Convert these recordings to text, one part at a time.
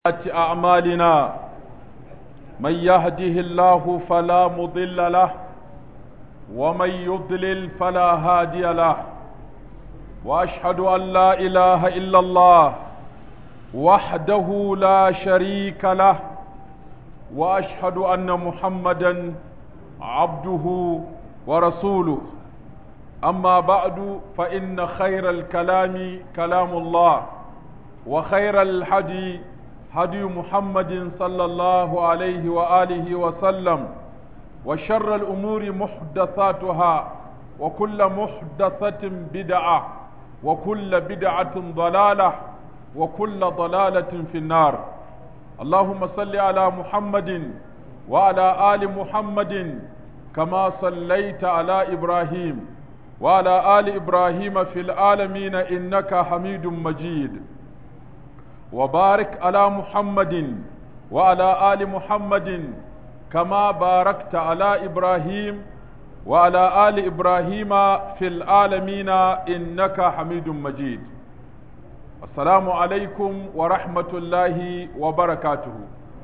أعمالنا من يهده الله فلا مضل له ومن يضلل فلا هادي له وأشهد أن لا إله إلا الله وحده لا شريك له وأشهد أن محمدا عبده ورسوله أما بعد فإن خير الكلام كلام الله وخير الحدي هدي محمد صلى الله عليه وآله وسلم وشر الأمور محدثاتها وكل محدثة بدعة وكل بدعة ضلالة وكل ضلالة في النار اللهم صل على محمد وعلى آل محمد كما صليت على إبراهيم وعلى آل إبراهيم في العالمين إنك حميد مجيد وبارك على محمد وعلى آل محمد كما باركت على إبراهيم وعلى آل إبراهيم في العالمين إنك حميد مجيد السلام عليكم ورحمة الله وبركاته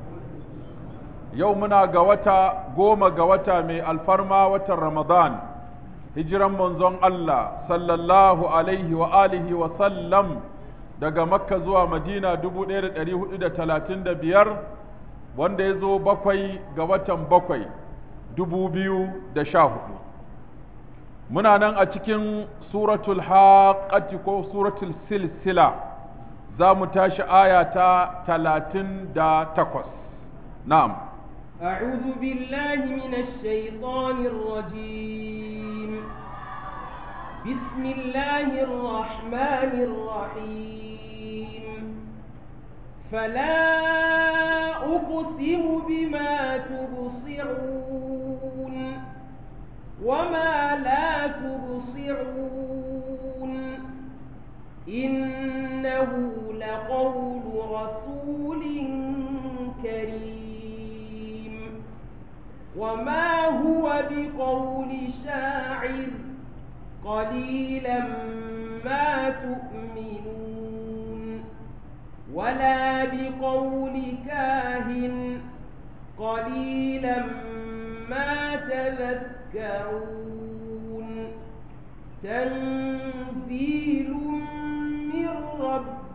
يومنا قوتا قوم قوتا من الفرما وتر رمضان هجرا منزون الله صلى الله عليه وآله وسلم daga makka zuwa madina 1435 wanda ya zo bakwai ga watan bakwai 2014 muna nan a cikin suratul haƙati ko suratul silsila za mu tashi aya ta 38 na'am أعوذ بالله من الشيطان الرجيم بسم الله الرحمن الرحيم فلا أقسم بما تبصرون وما لا تبصرون إنه لقول رسول كريم وما هو بقول شاعر قليلا ما تؤمنون ولا بقول كاهن قليلا ما تذكرون تنزيل من رب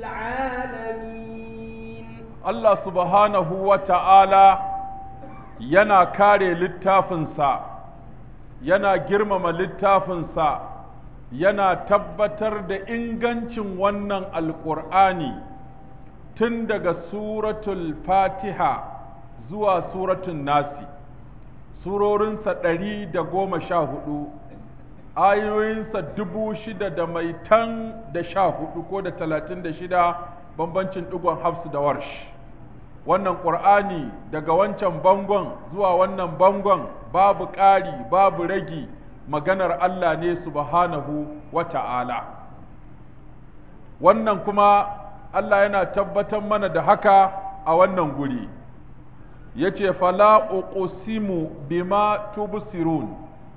العالمين الله سبحانه وتعالى yana kare littafinsa yana girmama littafinsa yana tabbatar da ingancin wannan alƙur'ani tun daga suratul fatiha zuwa suratul nasi surorinsa ɗari da goma sha hudu ayoyinsa dubu shida da mai tan da sha hudu ko da talatin da shida bambancin ɗigon hafsu da warsh wannan ƙur'ani daga wancan bangon zuwa wannan bangon babu ƙari babu ragi maganar Allah ne subhanahu wa ta'ala wannan kuma Allah yana tabbatar mana da haka a wannan guri ya ce fala uqsimu bima tubsirun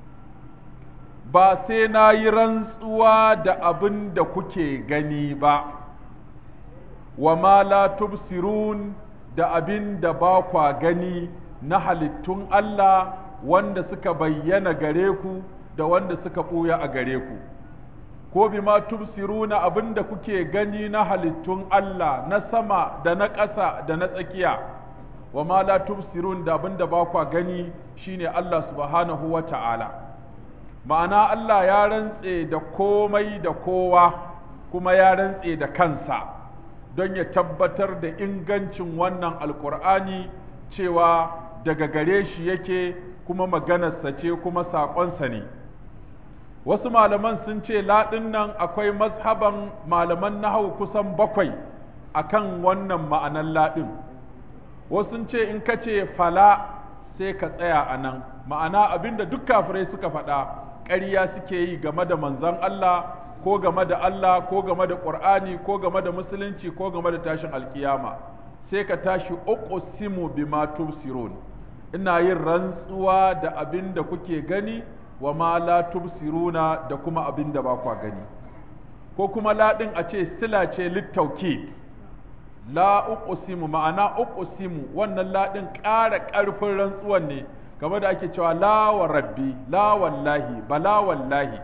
ba sai na yi rantsuwa da abin da kuke gani ba wa ma la tubsirun da abin da ba kwa gani na halittun Allah wanda suka bayyana gare ku da wanda suka ɓuya a gare ku ko bi ma tubsiruna abin da kuke gani na halittun Allah na sama da na ƙasa da na tsakiya wa ma la tubsirun da abin da ba kwa gani shine Allah subhanahu wa ta'ala ma'ana Allah ya rantse da komai da kowa kuma ya rantse da kansa don ya tabbatar da ingancin wannan alkur'ani cewa daga gare shi yake kuma maganarsa ce kuma saƙonsa ne wasu malaman sun ce laɗin nan akwai mazhaban malaman nahau kusan bakwai akan wannan ma'anan laɗin wasu sun ce in ka ce fala sai ka tsaya a nan ma'ana abinda duk kafirai suka faɗa ƙarya suke yi game da manzon Allah ko game da Allah ko game da Qur'ani ko game da musulunci ko game da tashin alkiyama sai ka tashi uqsimu bima tubsirun ina yin rantsuwa da abin da kuke gani wa ma la tubsiruna da kuma abin da ba kwa gani ko kuma laɗin a ce sila ce littauki la uqsimu ma'ana uqsimu wannan la din ƙara ƙarfin rantsuwan ne kamar da ake cewa la wa rabbi la wallahi bala wallahi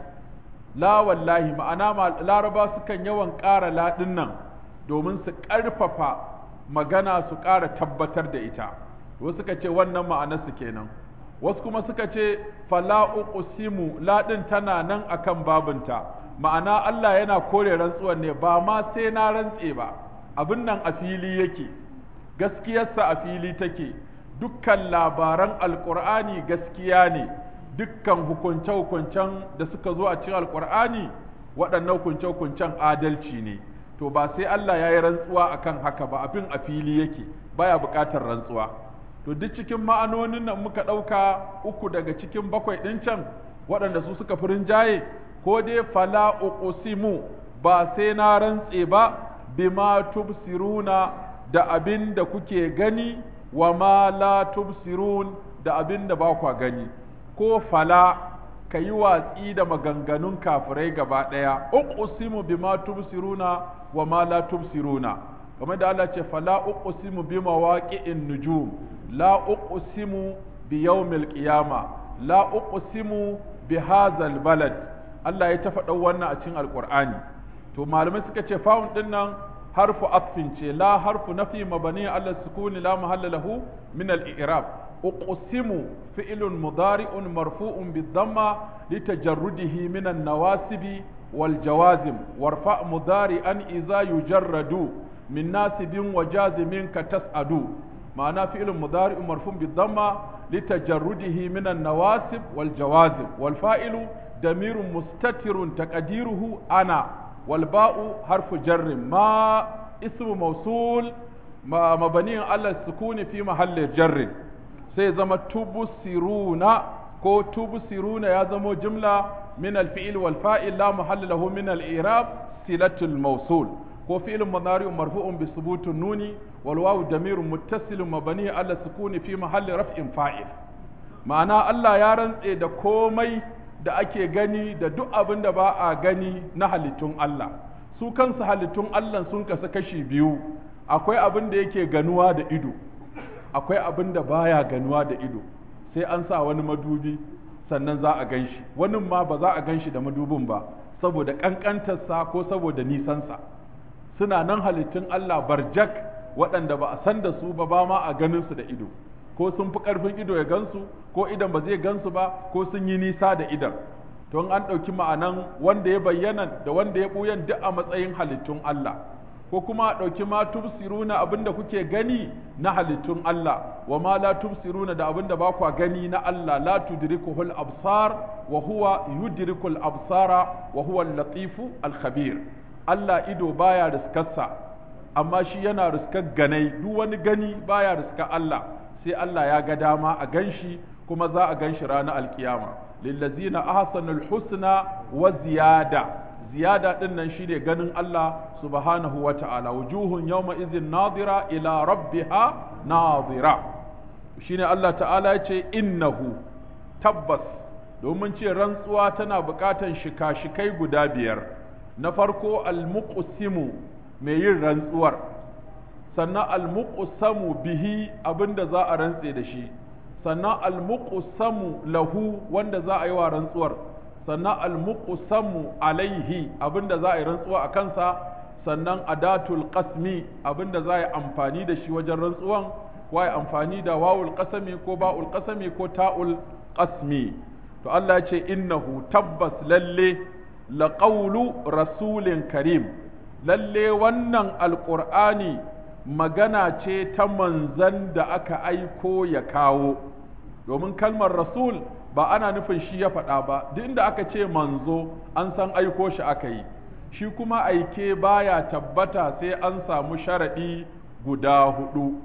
la wallahi ma'ana laraba sukan yawan ƙara la din nan domin su ƙarfafa magana su ƙara tabbatar da ita wasu suka ce wannan ma'anarsu kenan wasu kuma suka ce fala uqsimu la din tana nan akan babinta ma'ana Allah yana kore rantsuwar ne ba ma sai na rantse ba abin nan a fili yake gaskiyarsa a fili take dukkan labaran alkur'ani gaskiya ne dukkan hukunce-hukuncen da suka zo a cikin alkur'ani waɗannan hukunce-hukuncen adalci ne to ba sai Allah ya yi rantsuwa akan haka ba abin a fili yake baya buƙatar rantsuwa to duk cikin ma'anonin nan muka ɗauka uku daga cikin bakwai ɗin can waɗanda su suka fi rinjaye ko dai fala uqsimu ba sai na rantse ba bima tubsiruna da abin da kuke gani wa ma la tubsirun da abin da ba kwa gani ko fala ka yi watsi da maganganun kafirai gaba ɗaya uqsimu bima tubsiruna wa ma la tubsiruna kamar da Allah ce fala uqsimu bima waqi'in nujum la uqsimu bi yawmil qiyama la uqsimu bi hadzal balad Allah ya ta faɗa wannan a cikin alqur'ani to malamai suka ce fa'un din nan harfu atfin ce la harfu nafi mabani ala sukuni la mahalla lahu min al-i'rab uqsimu fi'lun mudari'un marfu'un bid-damma litajarrudihi min an-nawasibi wal jawazim warfa mudari'an idza yujarradu min nasibin wa jazimin ka tas'adu ma'ana fi'lun mudari'un marfu'un bid-damma litajarrudihi min an-nawasib wal jawazim wal fa'ilu damirun mustatirun taqdiruhu ana والباء حرف جر ما اسم موصول ما مبني على السكون في محل جر sai zama tubsiruna ko tubsiruna ya zamo jumla min al-fi'l wal fa'il la mahalla lahu min al-i'rab silatul mawsul ko fi'l mudari marfu'un bi thubuti nuni wal wawu damirun muttasilun mabni ala sukuni fi mahalli raf'in fa'il ma'ana Allah ya rantse da komai da ake gani da duk abin da ba a gani na halittun Allah su kansu halittun Allah sun kasa kashi biyu akwai abin da yake ganuwa da ido akwai abin da baya ganuwa da ido sai an sa wani madubi sannan za a gan shi wani ma ba za a gan shi da madubin ba saboda ƙanƙantarsa ko saboda nisansa suna nan halittun Allah barjak waɗanda ba a san da su ba ba ma a ganin su da ido ko sun fi ƙarfin ido ya gansu ko idan ba zai gansu ba ko sun yi nisa da idan to an ɗauki ma'anan wanda ya bayyana da wanda ya ɓuyan duk a matsayin halittun Allah ko kuma a ɗauki ma tubsiruna abinda kuke gani na halittun Allah wa ma la tubsiruna da abinda ba kwa gani na Allah la tudrikuhul absar wa huwa yudrikul absara wa huwa al-latifu al-khabir Allah ido baya riskarsa amma shi yana riskar ganai duk wani gani baya riskar Allah sai Allah ya ga dama a ganshi kuma za a ganshi ranar alkiyama lillazina ahsanul husna wa ziyada ziyada din nan shine ganin Allah subhanahu wa ta'ala wujuhun yawma izin nadira ila rabbiha nadira shine Allah ta'ala ya ce innahu tabbas domin ce rantsuwa tana buƙatan shika-shikai guda biyar na farko almuqsimu mai yin rantsuwar sannan almuqsamu bihi abinda za a rantse da shi sannan almuqsamu lahu wanda za a yi wa rantsuwar sannan almuqsamu alaihi abinda za a yi rantsuwa a kansa sannan adatul qasmi abinda za a yi amfani da shi wajen rantsuwan ko a yi amfani da wawul qasami ko ba'ul qasami ko ta'ul qasmi to Allah ya ce innahu tabbas lalle laqawlu rasulin karim lalle wannan alqur'ani magana ce ta manzan da aka aiko ya kawo domin kalmar rasul ba ana nufin shi ya faɗa ba duk inda aka ce manzo an san aiko shi aka yi shi kuma aike baya tabbata sai an samu sharaɗi guda hudu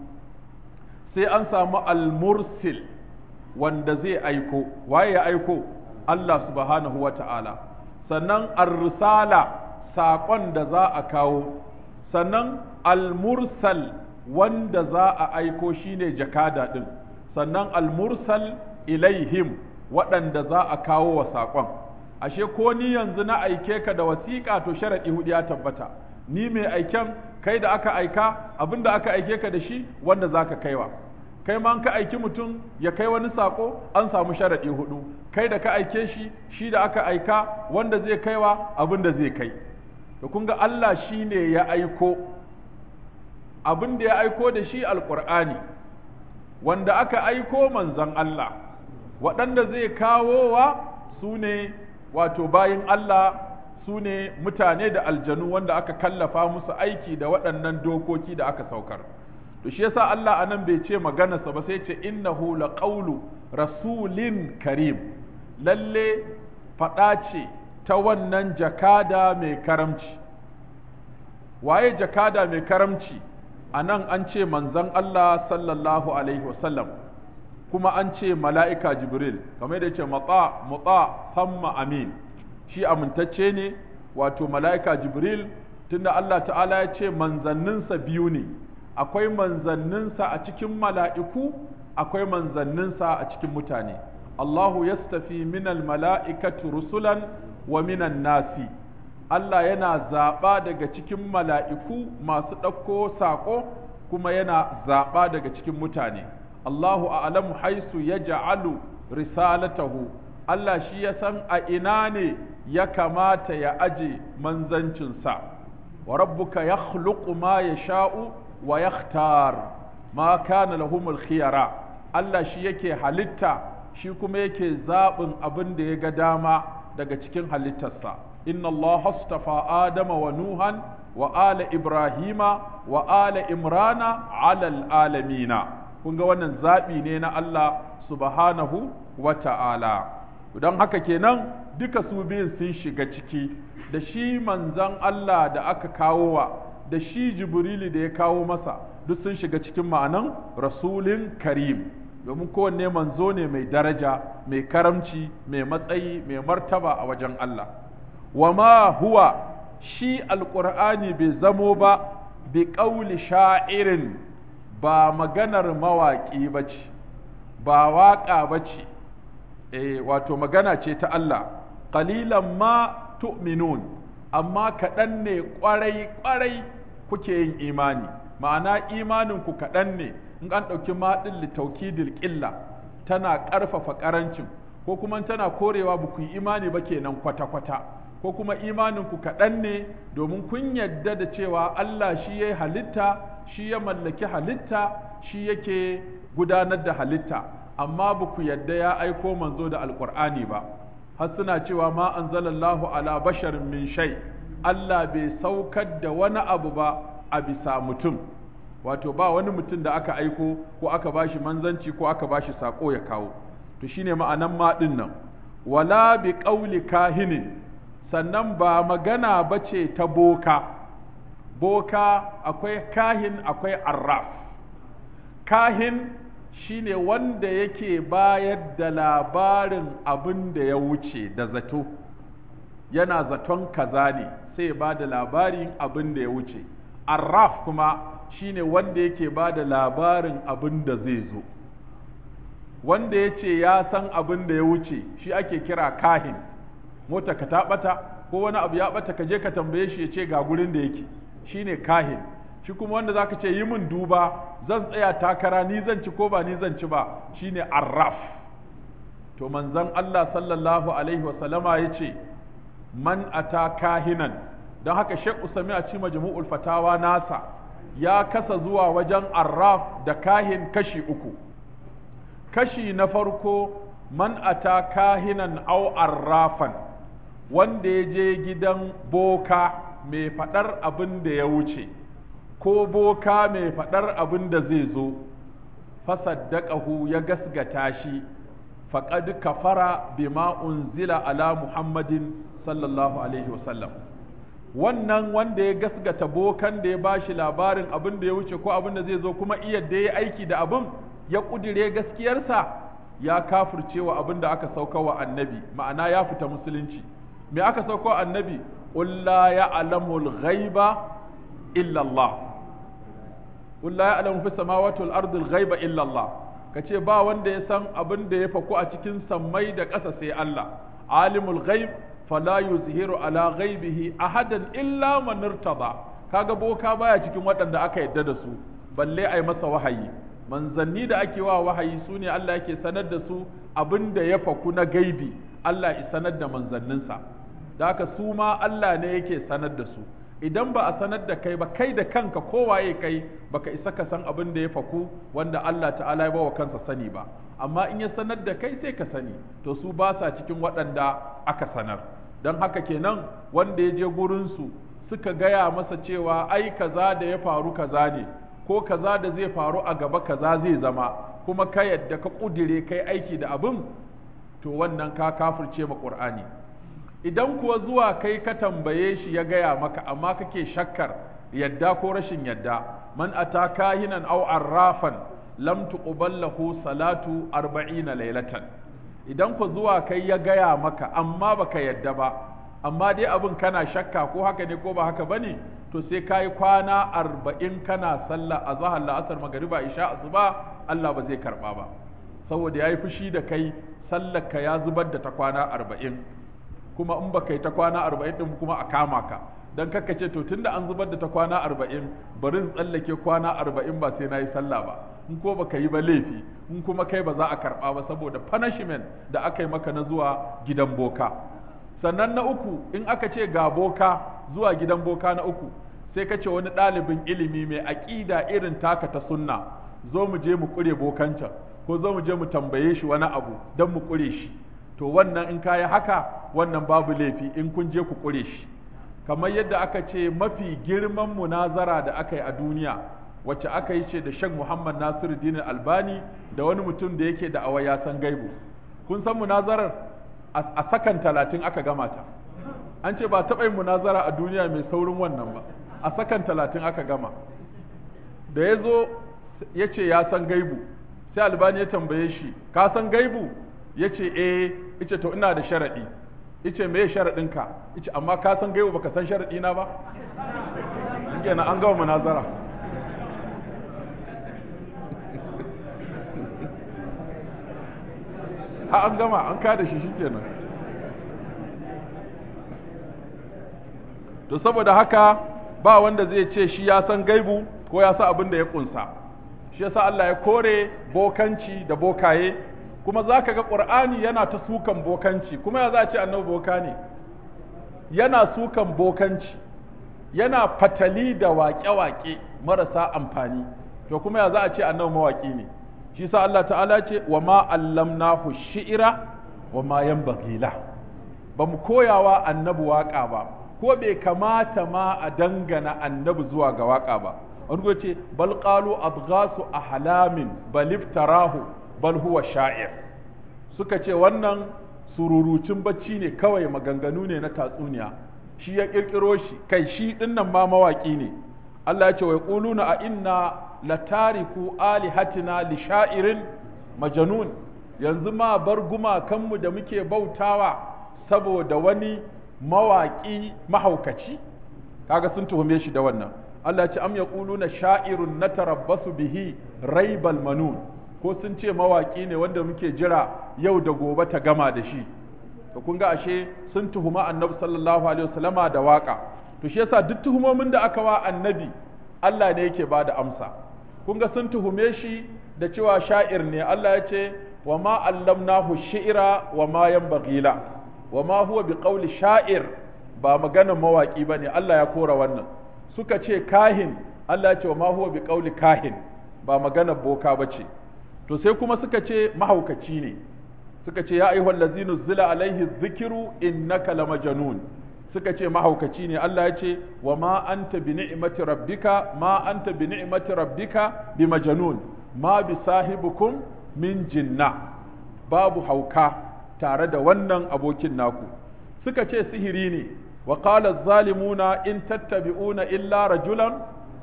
sai an samu almursil wanda zai aiko waye ya aiko Allah subhanahu wa ta'ala sannan ar-risala saƙon da za a kawo sannan al-mursal wanda za a aiko shine jakada ɗin sannan al-mursal ilaihim waɗanda za a kawo wa saƙon ashe ko ni yanzu na aike ka da wasiƙa to sharaɗi hudu ya tabbata ni mai aiken kai da aka aika abin da aka aike ka da shi wanda za ka kaiwa kai ma ka aiki mutum ya kai wani sako an samu sharaɗi hudu kai da ka aike shi shi da aka aika wanda zai kaiwa abin da zai kai da kun ga Allah shi ne ya aiko abin da ya aiko da shi alƙur'ani wanda aka aiko manzan Allah waɗanda zai kawo wa su ne wato bayin Allah su ne mutane da aljanu wanda aka kallafa musu aiki da waɗannan dokoki da aka saukar to shi yasa Allah anan bai ce maganarsa ba sai ce innahu laqawlu rasulin karim lalle faɗa ce ta wannan jakada mai karamci waye jakada mai karamci anan an ce manzon Allah sallallahu alaihi wasallam kuma an ce mala'ika jibril kamar da ce matsa mutsa samma amin shi amintacce ne wato mala'ika jibril tunda Allah ta'ala ya ce manzanninsa biyu ne akwai manzanninsa a cikin mala'iku akwai manzanninsa a cikin mutane Allahu yastafi minal mala'ikatu rusulan wa minan nasi Allah yana zaɓa daga cikin mala'iku masu ɗauko saƙo kuma yana zaɓa daga cikin mutane Allahu a'lamu haisu ya ja'alu risalatahu Allah shi ya san a ina ne ya kamata ya aje manzancinsa wa rabbuka ya ma ya sha'u wa yakhtar ma kana lahumul khiyara Allah shi yake halitta shi kuma yake zaɓin abin da ya ga dama daga cikin halittarsa inna Allah astafa Adama wa Nuhan wa ala Ibrahima wa ala Imrana alal alamina kun ga wannan zaɓi ne na Allah subhanahu wa ta'ala don haka kenan duka su biyun sun shiga ciki da shi manzan Allah da aka kawo wa da shi jibrili da ya kawo masa duk sun shiga cikin ma'anan rasulin karim domin kowanne manzo ne mai daraja mai karamci mai matsayi mai martaba a wajen Allah wa ma huwa shi alƙur'ani bai zamo ba bi ƙauli sha'irin ba maganar mawaƙi ba ce ba waƙa ba ce e, wato magana ce ta Allah ƙalilan ma tu'minun amma kaɗan ne ƙwarai-ƙwarai kuke yin imani ma'ana imaninku kaɗan ne in an ɗauki maɗin litaukidil ƙilla tana ƙarfafa ƙarancin ko kuma tana korewa ba ku yi imani ba kenan kwata-kwata ko kuma imaninku kaɗan ne domin kun yadda da cewa Allah shi ya halitta shi ya mallaki halitta shi yake gudanar da halitta amma ba ku yadda ya aiko manzo da alƙur'ani ba har suna cewa ma anzalallahu ala basharin min shay Allah bai saukar da wani abu ba a bisa mutum wato ba wani mutum da aka aiko ko aka bashi manzanci ko aka bashi sako ya kawo to shine ma'anan ma din nan wala bi qauli kahinin sannan ba magana bace ta boka boka akwai kahin akwai arraf kahin shine wanda yake bayar da labarin abin da ya wuce da zato yana zaton kaza ne sai ba da labarin abin da ya wuce arraf kuma shine wanda yake ba da labarin abin da zai zo wanda ya ce ya san abin da ya wuce shi ake kira kahin mota ka ta bata ko wani abu ya bata ka je ka tambaye shi ya ce ga gurin da yake shine kahin shi kuma wanda zaka ce yi min duba zan tsaya takara ni zan ci ko ba ni zan ci ba shine arraf to manzon Allah sallallahu alaihi wa sallama yace man ata kahinan don haka Sheikh Usami a cikin majmu'ul fatawa nasa ya kasa zuwa wajen arraf da kahin kashi uku kashi na farko man ata kahinan au arrafan wanda ya je gidan boka mai faɗar abin da ya wuce ko boka mai faɗar abin da zai zo fasaddaqahu ya gasgata shi faqad kafara bima unzila ala muhammadin sallallahu alaihi wasallam wannan wanda ya gasgata bokan da ya bashi labarin abin da ya wuce ko abin da zai zo kuma iya da ya aiki da abin ya kudire gaskiyarsa ya kafirce wa abin da aka sauka wa annabi ma'ana ya fita musulunci me aka sauka wa annabi qul la ya'lamul ghaiba illa Allah qul la ya'lamu fis samawati wal ardi al ghaiba illa Allah kace ba wanda ya san abin da ya faku a cikin sammai da ƙasa sai Allah alimul ghaib fala yuzhiru ala ghaibihi ahadan illa man irtada kaga boka baya cikin waɗanda aka yadda da su balle ai masa wahayi manzanni da ake wa wahayi su ne Allah yake sanar da su abin da ya faku na gaibi Allah ya sanar da manzanninsa da haka su ma Allah ne yake sanar da su idan ba a sanar da kai ba kai da kanka kowaye kai baka isa ka san abin da ya faku wanda Allah ta'ala ya bawa kansa sani ba amma in ya sanar da kai sai ka sani to su ba sa cikin waɗanda aka sanar don haka kenan wanda ya je gurinsu suka gaya masa cewa ai kaza da ya faru kaza ne ko kaza da zai faru a gaba kaza zai zama kuma ka yadda ka ƙudire kai aiki da abin to wannan ka kafirce ma ƙur'ani idan kuwa zuwa kai ka tambaye shi ya gaya maka amma kake shakkar yadda ko rashin yadda man ata kahinan aw arrafan lam tuqbal lahu salatu 40 laylatan idan ku zuwa kai ya gaya maka amma baka yadda ba amma dai abin kana shakka ko haka ne ko ba haka bane to sai kai kwana arba'in kana sallah a zahar la'asar magariba isha asuba Allah ba zai karba ba saboda yayi fushi da kai sallar ka ya zubar da ta kwana arba'in kuma in baka yi ta kwana arba'in din kuma a kama ka dan kaka ce to tunda an zubar da ta kwana arba'in bari in tsallake kwana arba'in ba sai na yi sallah ba in ko baka yi ba laifi in kuma kai ba za a karɓa ba saboda punishment da aka yi maka na zuwa gidan boka sannan na uku in aka ce ga boka zuwa gidan boka na uku sai ka ce wani ɗalibin ilimi mai aƙida irin taka ta sunna zo mu je mu ƙure bokancan ko zo mu je mu tambaye shi wani abu don mu ƙure shi to wannan in kayi haka wannan babu laifi in kun je ku ƙure shi kamar yadda aka ce mafi girman munazara da aka yi a duniya wacce aka yi ce da Sheikh Muhammad Nasiru Dinin Albani da wani mutum da yake da awa ya san gaibu kun san munazarar a sakan talatin aka gama ta an ce ba taɓa yin munazara a duniya mai saurin wannan ba a sakan talatin aka gama da ya zo ya ce ya san gaibu sai albani ya tambaye shi ka san gaibu ya ce eh ice to ina da sharaɗi ice me sharaɗinka ice amma ka san gaibu baka san sharaɗi na ba kenan an gama munazara ha an gama an kada shi shikenan to saboda haka ba wanda zai ce shi ya san gaibu ko ya san abin da ya kunsa shi yasa Allah ya kore bokanci da bokaye kuma za ka ga ƙur'ani yana ta sukan bokanci kuma ya za a ce annabi boka ne yana sukan bokanci yana fatali da waƙe-waƙe marasa amfani to kuma ya za a ce annabi mawaƙi ne shi sa Allah ta'ala ce wa ma allamnahu shi'ira wa ma yanbaghi la ba mu koyawa annabi waƙa ba ko bai kamata ma a dangana annabi zuwa ga waƙa ba wani ce bal qalu adghasu ahlamin bal iftarahu bal huwa sha'ir suka ce wannan sururucin bacci ne kawai maganganu ne na tatsuniya shi ya kirkiro shi kai shi dinnan ma mawaki ne Allah ya ce wa yaquluna a inna latariku alihatina li sha'irin majnun yanzu ma bar gumakanmu da muke bautawa saboda wani mawaki mahaukaci kaga sun tuhume shi da wannan Allah ya ce am yaquluna sha'irun natarabbasu bihi raibal manun ko sun ce mawaki ne wanda muke jira yau da gobe ta gama da shi to kun ga ashe sun tuhuma annabi sallallahu alaihi wasallama da waka to shi yasa duk tuhumomin da aka wa annabi Allah ne yake bada amsa kun ga sun tuhume shi da cewa sha'ir ne Allah ya ce wa ma allamnahu shi'ra wa ma yanbaghi la wa ma huwa biqauli sha'ir ba maganar mawaki bane Allah ya kora wannan suka ce kahin Allah ya ce wa ma huwa biqauli kahin ba maganar boka bace to sai kuma suka ce mahaukaci ne suka ce ya ayyuhal ladzina zila alaihi dhikru innaka lamajnun suka ce mahaukaci ne Allah ya ce wa ma anta bi ni'mati rabbika ma anta bi ni'mati rabbika bi majnun ma bi sahibukum min jinna babu hauka tare da wannan abokin naku suka ce sihiri ne wa qala zalimuna in tattabi'una illa rajulan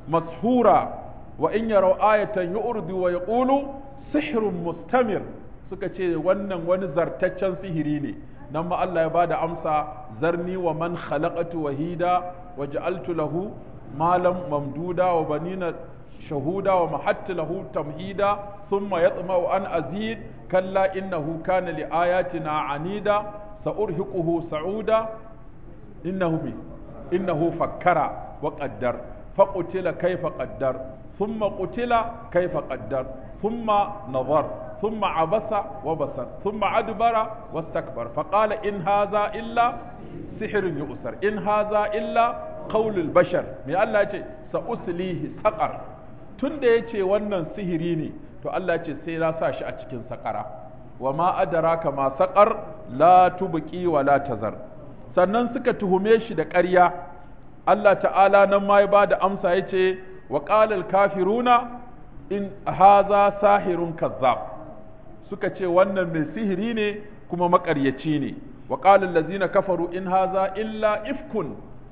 mashura wa in yaraw ayatan yu'ridu wa yaqulu sihrun mustamir suka ce wannan wani zartaccen sihiri ne nan ma Allah ya bada amsa zarni wa man khalaqatu wahida wa ja'altu lahu malam mamduda wa banina shahuda wa mahattu lahu tamhida thumma yatma'u an azid kalla innahu kana li ayatina anida sa'urhiquhu sa'uda innahu bi innahu fakkara wa qaddar فقتل كيف قدر ثم قتل كيف قدر ثم نظر ثم عبس وبصر ثم أدبر واستكبر فقال إن هذا إلا سحر يؤثر إن هذا إلا قول البشر من الله يقول سأسليه سقر tun da ya ce wannan sihiri ne to Allah ce sai na sa shi a cikin saƙara wa ma adaraka ma saƙar la tubqi wa la tazar sannan suka tuhume shi da ƙarya Allah ta'ala nan ma ya bada amsa ya ce wa qalal kafiruna in haza sahirun kazzab suka ce wannan mai sihiri ne kuma maƙaryaci ne wa qalal ladzina kafaru in haza illa ifkun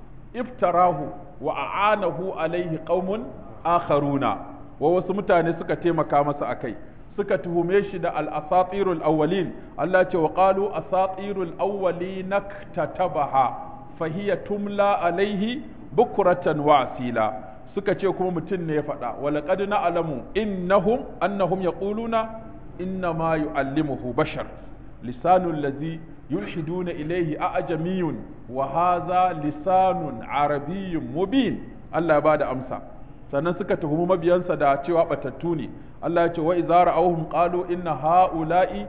iftarahu wa a'anahu alaihi qaumun akharuna wa wasu mutane suka taimaka masa akai suka tuhume shi da al-asatirul awwalin Allah ce wa qalu asatirul awwalin naktatabaha fahiya tumla alaihi bukratan wa asila suka ce kuma mutum ne ya faɗa wa laqad na'lamu innahum annahum yaquluna inna ma yu'allimuhu bashar lisanul ladzi yulhiduna ilayhi a'jamiyun wa hadha lisanun arabiyyun mubin Allah ya bada amsa sannan suka tuhumi mabiyansa da cewa batattu ne Allah ya ce wa idza ra'awhum qalu inna ha'ula'i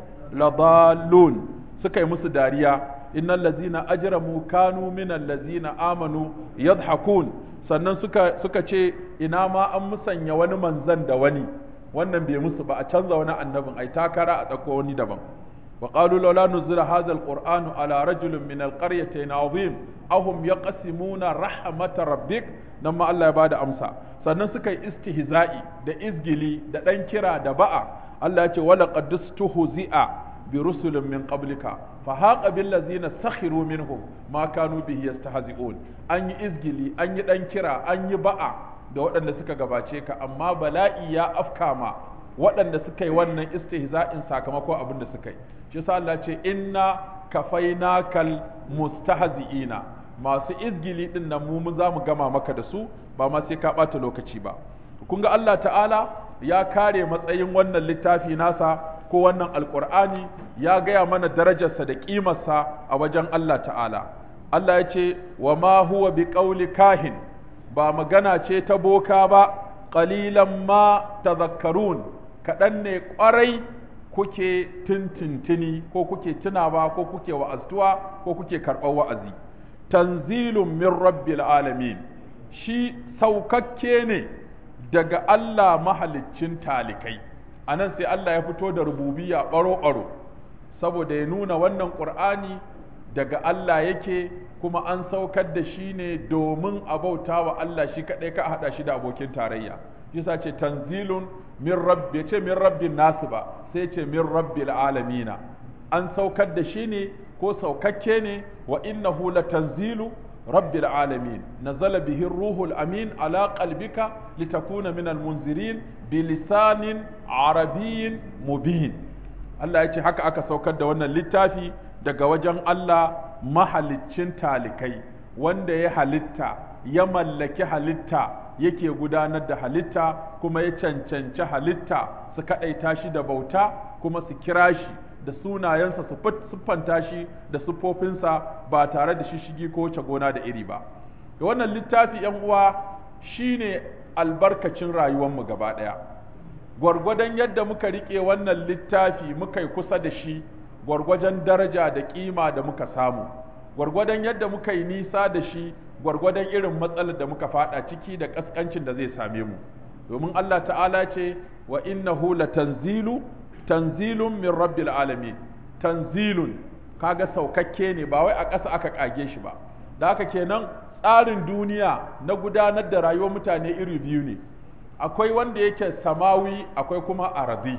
ladallun suka yi musu dariya innal ladzina ajramu kanu minal ladzina amanu yadhhakun sannan suka suka ce ina ma an musanya wani manzan da wani wannan bai musu ba a canza wani annabin ai takara a tsako wani daban وقالوا لولا نزل هذا القرآن على رجل من القريتين عظيم أهم يقسمون رحمة ربك نما الله يبعد أمسا sannan suka yi istihza'i da izgili da ɗan kira da ba'a Allah ya ce wala qad istuhzi'a bi rusulin min qablika fa haqa bil ladzina sakhiru minhum ma kanu bihi yastahzi'un an yi izgili an yi ɗan kira an yi ba'a da waɗanda suka gabace ka amma bala'i ya afkama waɗanda suka yi wannan istihza'in sakamakon abin da suka yi shi yasa Allah ce inna kafainakal mustahzi'ina masu izgili din nan mu za mu gama maka da su ba ma sai ka ɓata lokaci ba kun ga Allah ta'ala ya kare matsayin wannan littafi nasa ko wannan alkur'ani ya gaya mana darajarsa da ƙimarsa a wajen Allah ta'ala Allah ya ce wa ma huwa bi qawli kahin ba magana ce ta boka ba qalilan ma tadhakkarun kaɗan ne ƙwarai kuke tintintini ko kuke tunawa ko kuke wa'aztuwa ko kuke karɓar wa'azi tanzilun min rabbil alamin shi saukakke ne daga Allah mahaliccin talikai a nan sai Allah ya fito da rububiya ɓaro-ɓaro saboda ya nuna wannan ƙur'ani daga Allah yake kuma an saukar da shi ne domin a bauta wa Allah shi kaɗai ka haɗa shi da abokin tarayya yasa ce tanzilun min rabbi ce min rabbin nasu ba sai ce min rabbil alamina an saukar da shi ne ko saukakke ne wa innahu latanzilu rabbil alamin nazala bihi ruhul amin ala qalbika litakuna min almunzirin bilisanin arabiyyin mubin Allah ya ce haka aka saukar da wannan littafi daga wajen Allah mahaliccin talikai wanda ya halitta ya mallaki halitta yake gudanar da halitta kuma ya cancanci halitta su kaɗaita shi da bauta kuma su kira shi da sunayensa su siffanta shi da siffofinsa ba tare da shishigi ko wuce gona da iri ba da wannan littafi yan uwa shine albarkacin rayuwarmu gaba ɗaya gwargwadon yadda muka riƙe wannan littafi muka yi kusa da shi gwargwadon daraja da ƙima da muka samu gwargwadon yadda muka yi nisa da shi gwargwadon irin matsalar da muka fada ciki da kaskancin da zai same mu domin Allah ta'ala ce wa innahu latanzilu tanzilun min rabbil alamin tanzilun kaga saukakke ne ba wai a ƙasa aka kage shi ba da haka kenan tsarin duniya na gudanar da rayuwar mutane iri biyu ne akwai wanda yake samawi akwai kuma arazi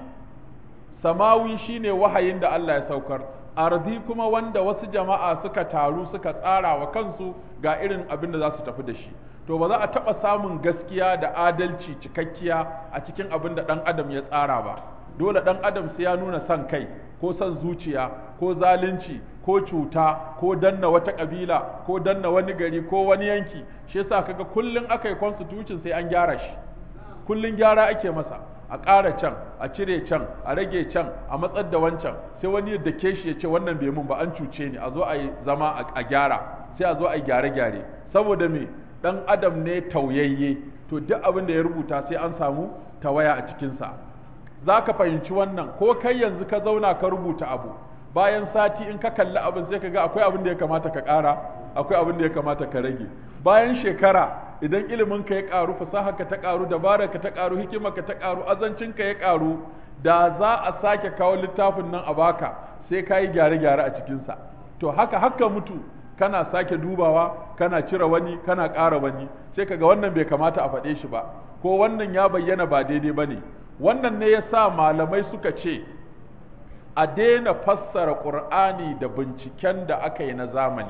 samawi shine wahayin da Allah ya saukar arzi kuma wanda wasu jama'a suka taru suka tsara wa kansu ga irin abin da za su tafi da shi to ba za a taɓa samun gaskiya da adalci cikakkiya a cikin abin da ɗan adam ya tsara ba dole ɗan adam sai ya nuna son kai ko son zuciya ko zalunci ko cuta ko danna wata ƙabila ko danna wani gari ko wani yanki shi yasa kaga kullum aka yi constitution sai an gyara shi kullum gyara ake masa a ƙara can a cire can a rage can a matsar da wancan sai wani ya dake shi ya ce wannan bai mun ba an cuce ni a zo a yi zama a gyara sai a zo a yi gyare-gyare saboda me dan adam ne tauyayye to duk abin da ya rubuta sai an samu tawaya a cikinsa za ka fahimci wannan ko kai yanzu ka zauna ka rubuta abu bayan sati in ka kalli abin sai ka ga akwai abin da ya kamata ka ƙara akwai abin da ya kamata ka rage bayan shekara idan ilimin ka ya ƙaru fasaha ka ta ƙaru dabara ka ta ƙaru hikima ka ta ƙaru azancin ka ya ƙaru da za a sake kawo littafin nan a baka sai ka yi gyare-gyare a cikinsa to haka haka mutu kana sake dubawa kana cire wani kana ƙara wani sai kaga wannan bai kamata a faɗe shi ba ko wannan ya bayyana ba daidai ba ne wannan ne ya sa malamai suka ce a daina fassara ƙur'ani da binciken da aka yi na zamani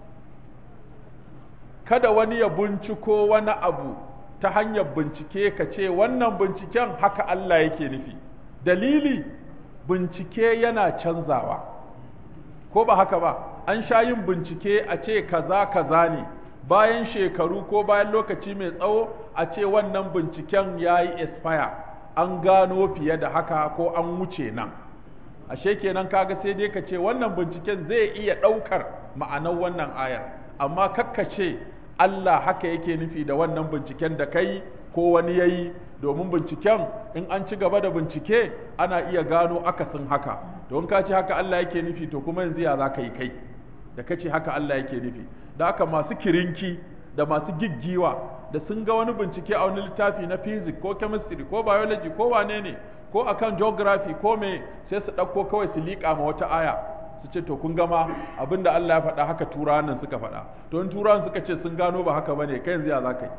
kada wani ya binciko wani abu ta hanyar bincike ka ce wannan binciken haka Allah yake nufi dalili bincike yana canzawa ko ba haka ba an sha yin bincike a ce kaza kaza ne bayan shekaru ko bayan lokaci mai tsawo a ce wannan binciken ya yi expire an gano fiye da haka ko an wuce nan ashe kenan kaga sai dai ka ce wannan binciken zai iya ɗaukar ma'anar wannan ayar amma kakka ce Allah haka yake nufi da wannan binciken da kai ko wani ya yi domin binciken in an ci gaba da bincike ana iya gano akasin haka don ka ce haka Allah yake nufi to kuma yanzu ya za ka yi kai da ka ce haka Allah yake nufi da haka masu kirinki da masu giggiwa da sun ga wani bincike a wani littafi na physics ko chemistry ko biology ko wane ne ko akan geography ko me sai su ɗauko kawai su liƙa ma wata aya su ce to kun gama abinda Allah ya faɗa haka turawan nan suka faɗa to in turawan suka ce sun gano ba haka bane kai yanzu ya za ka yi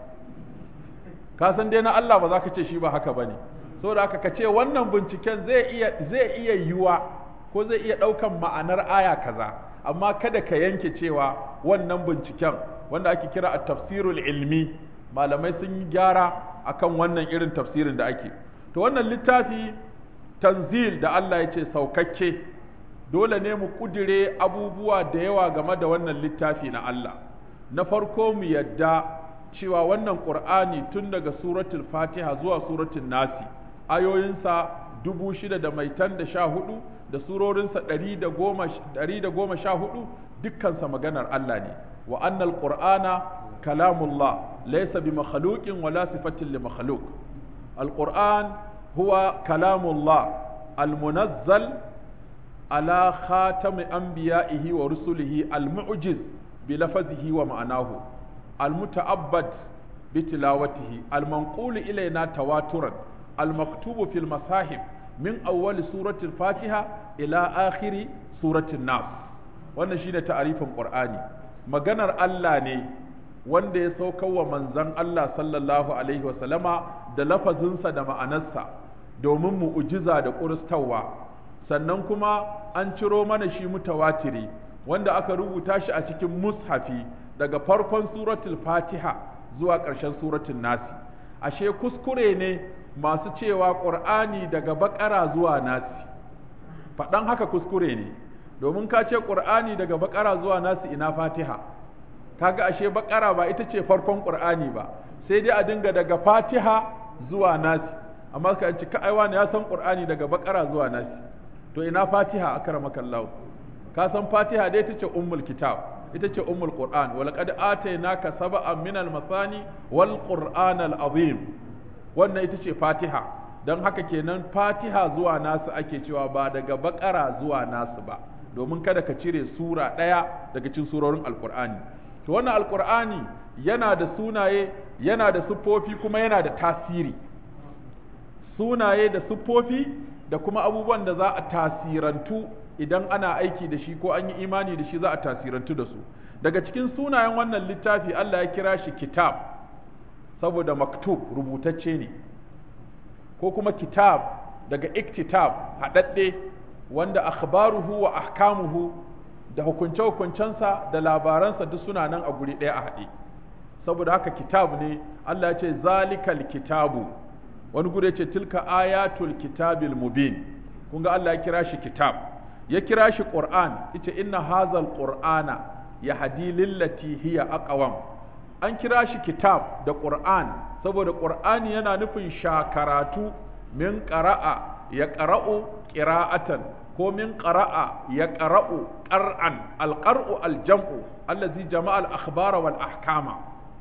ka san dai na Allah ba za ka ce shi ba haka bane saboda haka ka ce wannan binciken zai iya zai iya yiwa ko zai iya ɗaukan ma'anar aya kaza amma kada ka yanke cewa wannan binciken wanda ake kira a tafsirul ilmi malamai sun yi gyara akan wannan irin tafsirin da ake to wannan littafi tanzil da Allah ya ce saukakke dole ne mu kudire abubuwa da yawa game da wannan littafi na Allah na farko mu yadda cewa wannan qur'ani tun daga suratul fatiha zuwa suratul nasi ayoyinsa dubu shida da maitan da sha hudu da surorinsa ɗari da goma sha hudu dukkansa maganar Allah ne wa annal qur'ana kalamullah laysa bi makhluqin wala sifatin li makhluq alquran huwa kalamullah almunazzal ala khatami anbiya'ihi wa rusulihi almu'jiz bi lafazihi wa ma'anahu almuta'abbad bi tilawatihi almanqulu ilayna tawaturan المكتوب في المصاحف من أول سورة الفاتحة إلى آخر سورة الناس wannan shine ta'arifin Qur'ani maganar Allah ne wanda ya saukar wa manzon Allah sallallahu alaihi wa sallama da lafazinsa da ma'anarsa domin mu'ujiza da ƙuristawa sannan kuma an ciro mana shi mutawatiri wanda aka rubuta shi a cikin mushafi daga farkon suratul fatiha zuwa ƙarshen suratul nasi ashe kuskure ne masu cewa ƙur'ani daga baƙara zuwa nasi faɗan haka kuskure ne domin ka ce ƙur'ani daga baƙara zuwa nasi ina fatiha kaga ashe baƙara ba ita ce farkon ƙur'ani ba sai dai a dinga daga fatiha zuwa nasi amma ka ci ka aiwa ya san ƙur'ani daga baƙara zuwa nasi to ina fatiha akramaka Allah ka san fatiha dai ita ce ummul kitab ita ce ummul qur'an wa laqad atainaka sab'an min al-masani wal qur'an al-azim wannan ita ce fatiha don haka kenan fatiha zuwa nasu ake cewa ba daga bakara zuwa nasu ba domin kada ka cire sura ɗaya daga cikin surorin alkur'ani to wannan alkur'ani yana da sunaye yana da siffofi kuma yana da tasiri sunaye da siffofi da kuma abubuwan da za a tasirantu idan ana aiki da shi ko an yi imani da shi za a tasirantu da su daga cikin sunayen wannan littafi Allah ya kira shi kitab saboda maktub rubutacce ne ko kuma kitab daga iktitab haɗaɗɗe wanda akhbaruhu wa ahkamuhu da hukunce-hukuncensa da labaransa duk suna nan a guri ɗaya a haɗe saboda haka kitab ne Allah ya ce zalikal kitabu wani guri ce tilka ayatul kitabil mubin kun ga Allah ya kira shi kitab ya kira shi qur'an ita inna hazal qur'ana yahdi lillati hiya aqwam an kira shi kitab da ƙur'an saboda ƙur'ani yana nufin shakaratu min ƙara'a ya ƙara'u ƙira'atan ko min ƙara'a ya ƙara'u ƙar'an alƙar'u aljam'u allazi jama'a al-akhbara wal ahkama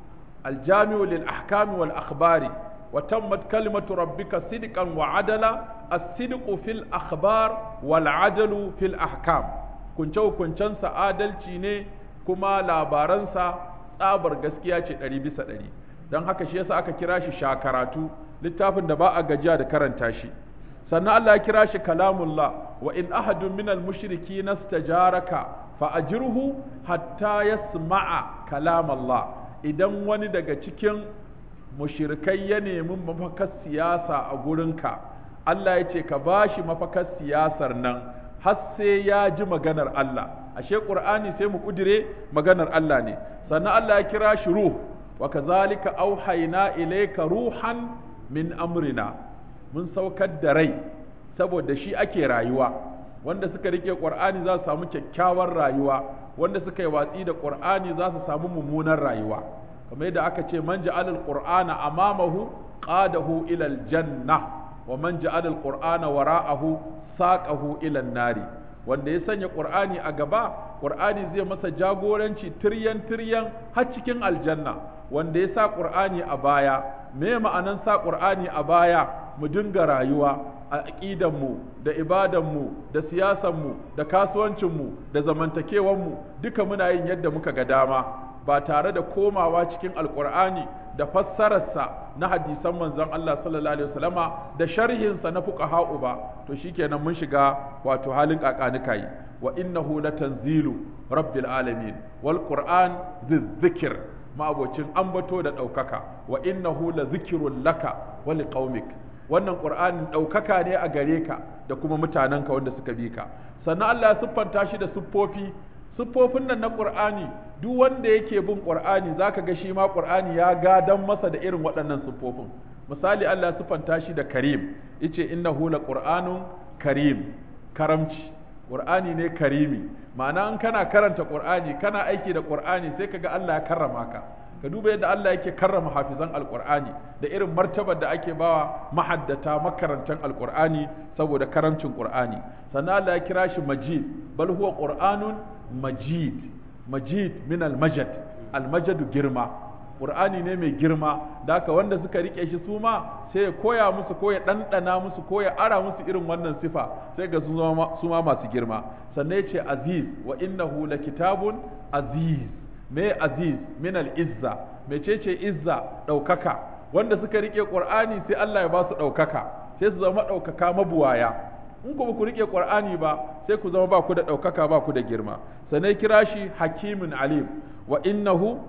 aljami'u lil ahkami wal akhbari wa tammat kalimatu rabbika sidqan wa adala as-sidqu fil akhbar wal adalu fil ahkam kunce kuncensa adalci ne kuma labaransa tsabar gaskiya ce ɗari bisa ɗari don haka shi yasa aka kira shi shakaratu littafin da ba a gajiya da karanta shi sannan Allah ya kira shi kalamullah wa in ahadun minal mushriki nastajaraka fa ajirhu hatta yasma'a kalamallah idan wani daga cikin mushrikai ya nemi mafakar siyasa a gurinka Allah ya ce ka bashi mafakar siyasar nan har sai ya ji maganar Allah ashe qur'ani sai mu kudire maganar Allah ne sannan Allah ya kira shi ruh wa kazalika auhayna ilayka ruhan min amrina mun saukar da rai saboda shi ake rayuwa wanda suka rike qur'ani za su samu kyakkyawar rayuwa wanda suka yi watsi da qur'ani za su samu mummunar rayuwa kamar yadda aka ce man ja'ala al-qur'ana amamahu qadahu ila al-janna wa man ja'ala al-qur'ana wara'ahu saqahu ila an-nari wanda ya sanya qur'ani a gaba qur'ani zai masa jagoranci tiryan tiryan har cikin aljanna wanda ya sa qur'ani a baya me ma'anan sa qur'ani a baya mu dinga rayuwa a aqidanmu da ibadanmu da siyasanmu da kasuwancinmu da zamantakewanmu duka muna yin yadda muka ga dama ba tare da komawa cikin alqur'ani da fassararsa na hadisan manzon Allah sallallahu alaihi wasallama da sharhinsa na fuqaha'u ba to shikenan mun shiga wato halin kakanika yi wa innahu latanzilu rabbil alamin wal qur'an dhikr ma'abocin ambato da ɗaukaka wa innahu la zikirun laka wa liqaumik wannan qur'anin ɗaukaka ne a gare ka da kuma mutanenka wanda suka bi ka sannan Allah ya siffanta shi da siffofi siffofin nan na qur'ani duk wanda yake bin qur'ani zaka ga shi ma qur'ani ya gadan masa da irin waɗannan siffofin misali Allah ya siffanta shi da karim yace innahu la qur'anun karim karamci qur'ani ne karimi ma'ana in kana karanta qur'ani kana aiki da qur'ani sai kaga Allah ya karrama ka ka duba yadda Allah yake karrama hafizan alqur'ani da irin martabar da ake bawa mahaddata makarantan alqur'ani saboda karamcin qur'ani sannan Allah ya kira shi majid bal huwa qur'anun majid majid min almajad almajadu girma qur'ani ne mai girma da haka wanda suka rike shi su ma sai ya koya musu ko ya ɗanɗana musu ko ya ara musu irin wannan sifa sai ga su ma masu girma sannan ya ce aziz wa innahu la kitabun aziz me aziz min al-izza mecece izza ɗaukaka wanda suka rike qur'ani sai Allah ya ba su ɗaukaka sai su zama ɗaukaka mabuwaya in kuma ku rike qur'ani ba sai ku zama ba ku da ɗaukaka ba ku da girma sannan kira shi hakimin alim wa innahu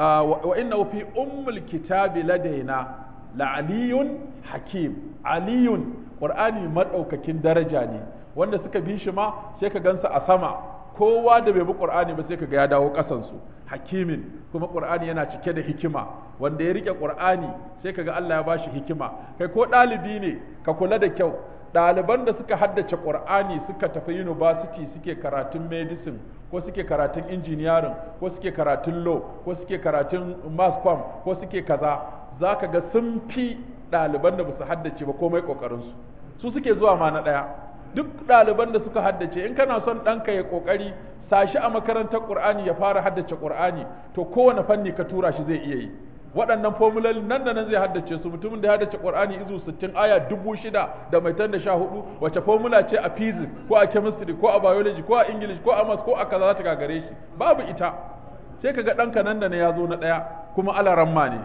wa innahu fi ummul kitabi ladaina la'aliyun hakim aliyun qur'ani madaukakin daraja ne wanda suka bi shi ma sai ka gansa a sama kowa da bai bi qur'ani ba sai ka ga ya dawo kasan su hakimin kuma qur'ani yana cike da hikima wanda ya rike qur'ani sai ka ga Allah ya bashi hikima kai ko ɗalibi ne ka kula da kyau ɗaliban da suka haddace qur'ani suka tafi university suke karatun medicine ko suke karatun engineering ko suke karatun law ko suke karatun mass com ko suke kaza za ka ga sun fi ɗaliban da ba su haddace ba komai ƙoƙarinsu su suke zuwa ma na ɗaya duk ɗaliban da suka haddace in kana son ɗanka ya ƙoƙari sashi a makarantar ƙur'ani ya fara haddace ƙur'ani to kowane fanni ka tura shi zai iya yi waɗannan formulolin nan da nan zai haddace su mutumin da ya haddace ƙur'ani izu sittin aya dubu shida da mai da sha hudu wace formula ce a physics ko a chemistry ko a biology ko a english ko a maths ko a kaza za ta gagare shi babu ita sai ka ga ɗanka nan da ne ya zo na ɗaya kuma alaramma ne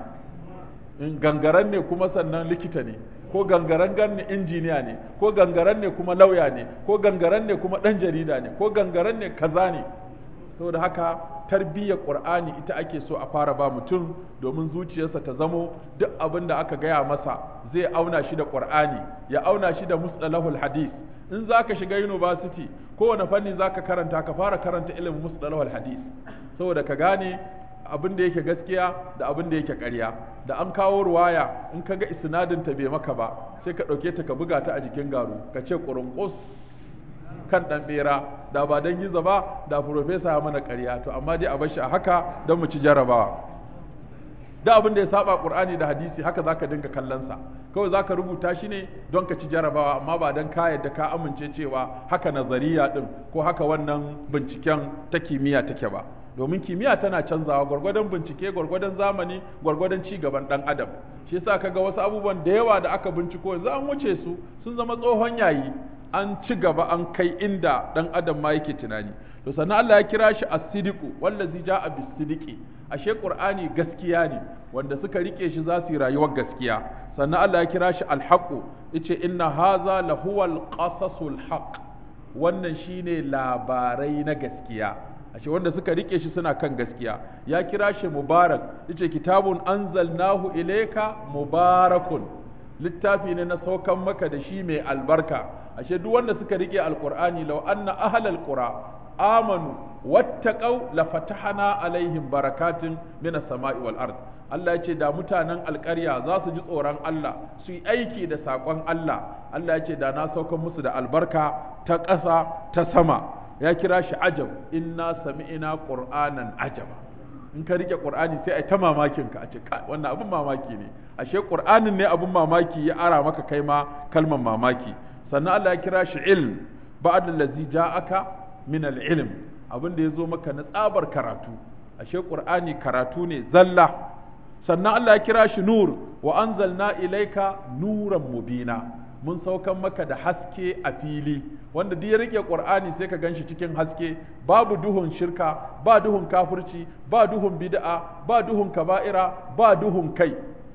in gangaren ne kuma sannan likita ne ko gangaren ne injiniya ne ko gangaren ne kuma lauya ne ko gangaren ne kuma ɗan jarida ne ko gangaren ne kaza ne saboda haka tarbiyyar qur'ani ita ake so a fara ba mutum domin zuciyarsa ta zamo duk abin da aka gaya masa zai auna shi da qur'ani ya auna shi da mustalahul hadith in zaka shiga university kowane fanni zaka karanta ka fara karanta ilimin mustalahul hadith saboda ka gane abin da yake gaskiya da abin da yake ƙarya da an kawo ruwaya in ka ga isnadin ta bai maka ba sai ka ɗauke ta ka buga ta a jikin garu ka ce ƙurunƙus kan ɗan ɓera da ba don gizo ba da profesa ya mana ƙarya to amma dai a bar shi a haka don mu ci jarabawa da abin da ya saba qur'ani da hadisi haka zaka dinga kallon sa kawai zaka rubuta shi ne don ka ci jarabawa amma ba don ka yadda ka amince cewa haka nazariya din ko haka wannan binciken ta kimiyya take ba domin kimiyya tana canzawa gwargwadon bincike gwargwadon zamani gwargwadon ci gaban dan adam shi yasa kaga wasu abubuwan da yawa da aka binciko yanzu an wuce su sun zama tsohon yayi an ci gaba an kai inda dan adam ma yake tunani to sannan Allah ya kira shi as-sidiqu wallazi ja'a bis-sidiqi ashe qur'ani gaskiya ne wanda suka rike shi za su yi rayuwar gaskiya sannan Allah ya kira shi al-haqu yace inna hadha lahuwal qasasul haqq wannan shine labarai na gaskiya ashe wanda suka rike shi suna kan gaskiya ya kira shi mubarak yace kitabun anzalnahu ilayka mubarakun littafi ne na saukan maka da shi mai albarka ashe duk wanda suka rike alqur'ani law anna ahlal qura amanu wattaqau la fatahana alaihim barakatin minas sama'i wal ard Allah ya ce da mutanen alƙarya za su ji tsoron Allah su yi aiki da saƙon Allah Allah ya ce da na saukan musu da albarka ta ƙasa ta sama ya kira shi ajab inna sami'ina qur'anan ajaba in ka rike qur'ani sai a ta mamakin ka a ce wannan abin mamaki ne ashe qur'anin ne abin mamaki ya ara maka kai ma kalmar mamaki sannan Allah ya kira shi ilm ba'da allazi ja'aka min al-ilm abin da ya zo maka na tsabar karatu ashe qur'ani karatu ne zalla sannan Allah ya kira shi nur wa anzalna ilaika nuran mubina mun saukan maka da haske a fili wanda duk ya rike qur'ani sai ka ganshi cikin haske babu duhun shirka ba duhun kafirci ba duhun bid'a ba duhun kaba'ira ba duhun kai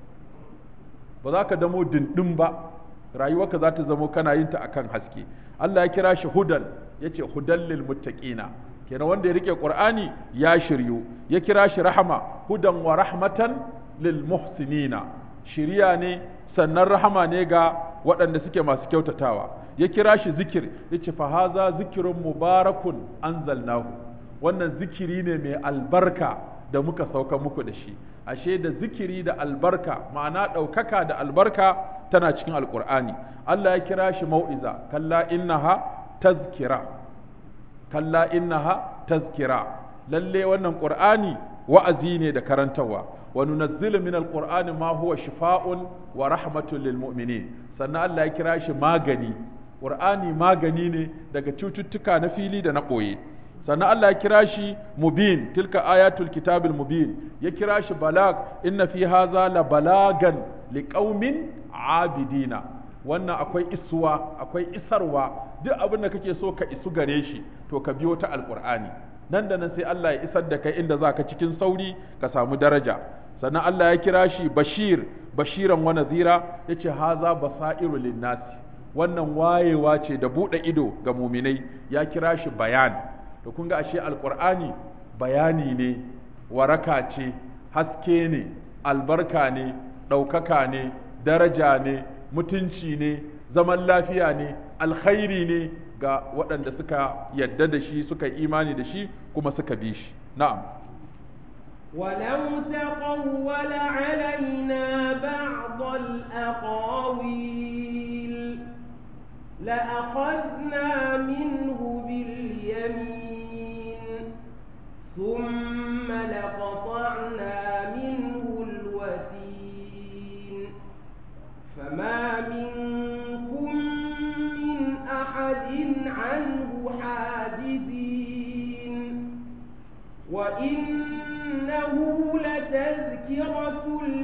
ba za ka damo dindin ba rayuwarka za ta zamo kana yin ta akan haske Allah ya kira shi hudan yace hudan lil muttaqina kenan wanda ya rike qur'ani ya shiryu ya kira shi rahama hudan wa rahmatan lil muhsinina shiriya ne sannan rahama ne ga waɗanda suke masu kyautatawa ya kira shi zikir yace fa haza zikrun mubarakun anzalnahu wannan zikiri ne mai albarka da muka sauka muku da shi ashe da zikiri da albarka ma'ana ɗaukaka da albarka tana cikin alkur'ani Allah ya kira shi mau'iza kalla innaha tazkira kalla innaha tazkira lalle wannan qur'ani wa'azi ne da karantarwa wa nunazzilu min alqur'ani ma huwa shifaa'un wa rahmatun lil mu'minin sannan Allah ya kira shi magani qur'ani magani ne daga cututtuka na fili da na ɓoye sannan Allah ya kira shi mubin tilka ayatul kitabil mubin ya kira shi balag inna fi haza la balagan liqaumin abidina wannan akwai isuwa akwai isarwa duk abin da kake so ka isu gare shi to ka biyo ta alqur'ani nan da nan sai Allah ya isar da kai inda zaka cikin sauri ka samu daraja sannan Allah ya kira shi bashir bashiran wa nadhira yace haza basairu linnasi wannan wayewa ce da bude ido ga muminai ya kira shi bayan to kun ga ashe alqur'ani bayani ne waraka ce haske ne albarka ne ɗaukaka ne daraja ne mutunci ne zaman lafiya ne alkhairi ne ga waɗanda suka yadda da shi suka imani da shi kuma suka bi shi na'am ولو تقول علينا بعض الأقاويل لأخذنا منه باليمين ثم لقطعنا منه الوتين فما منكم من أحد عنه حاجزين وإنه لتذكرة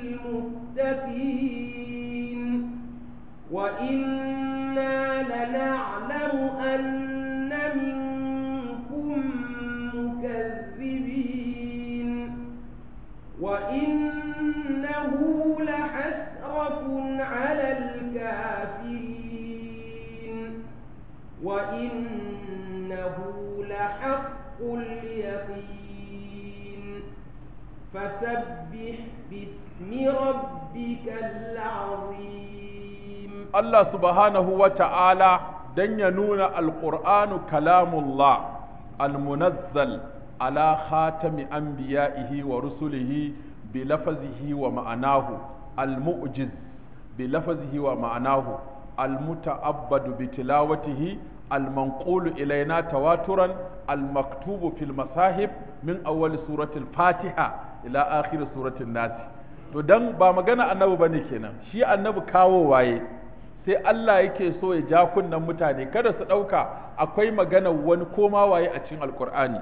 للمتقين وإنا لنعلم أن منكم مكذبين وإنه لحسرة على الكافرين وإنه لحق اليقين فسبح باسم ربك العظيم Allah subhanahu wa ta'ala don ya nuna alƙur'anu kalamullah almunazzal ala khatami anbiya'ihi wa rusulihi bi lafazihi wa ma'anahu almu'jiz bi lafazihi wa ma'anahu almuta'abbadu bi tilawatihi المنقول إلينا تواترا المكتوب في المصاحف من أول سورة الفاتحة إلى آخر سورة الناس to dan ba magana annabi bane kenan shi annabi kawo waye sai Allah yake so ya ja kunnan mutane kada su ɗauka akwai magana wani koma waye a cikin alkur'ani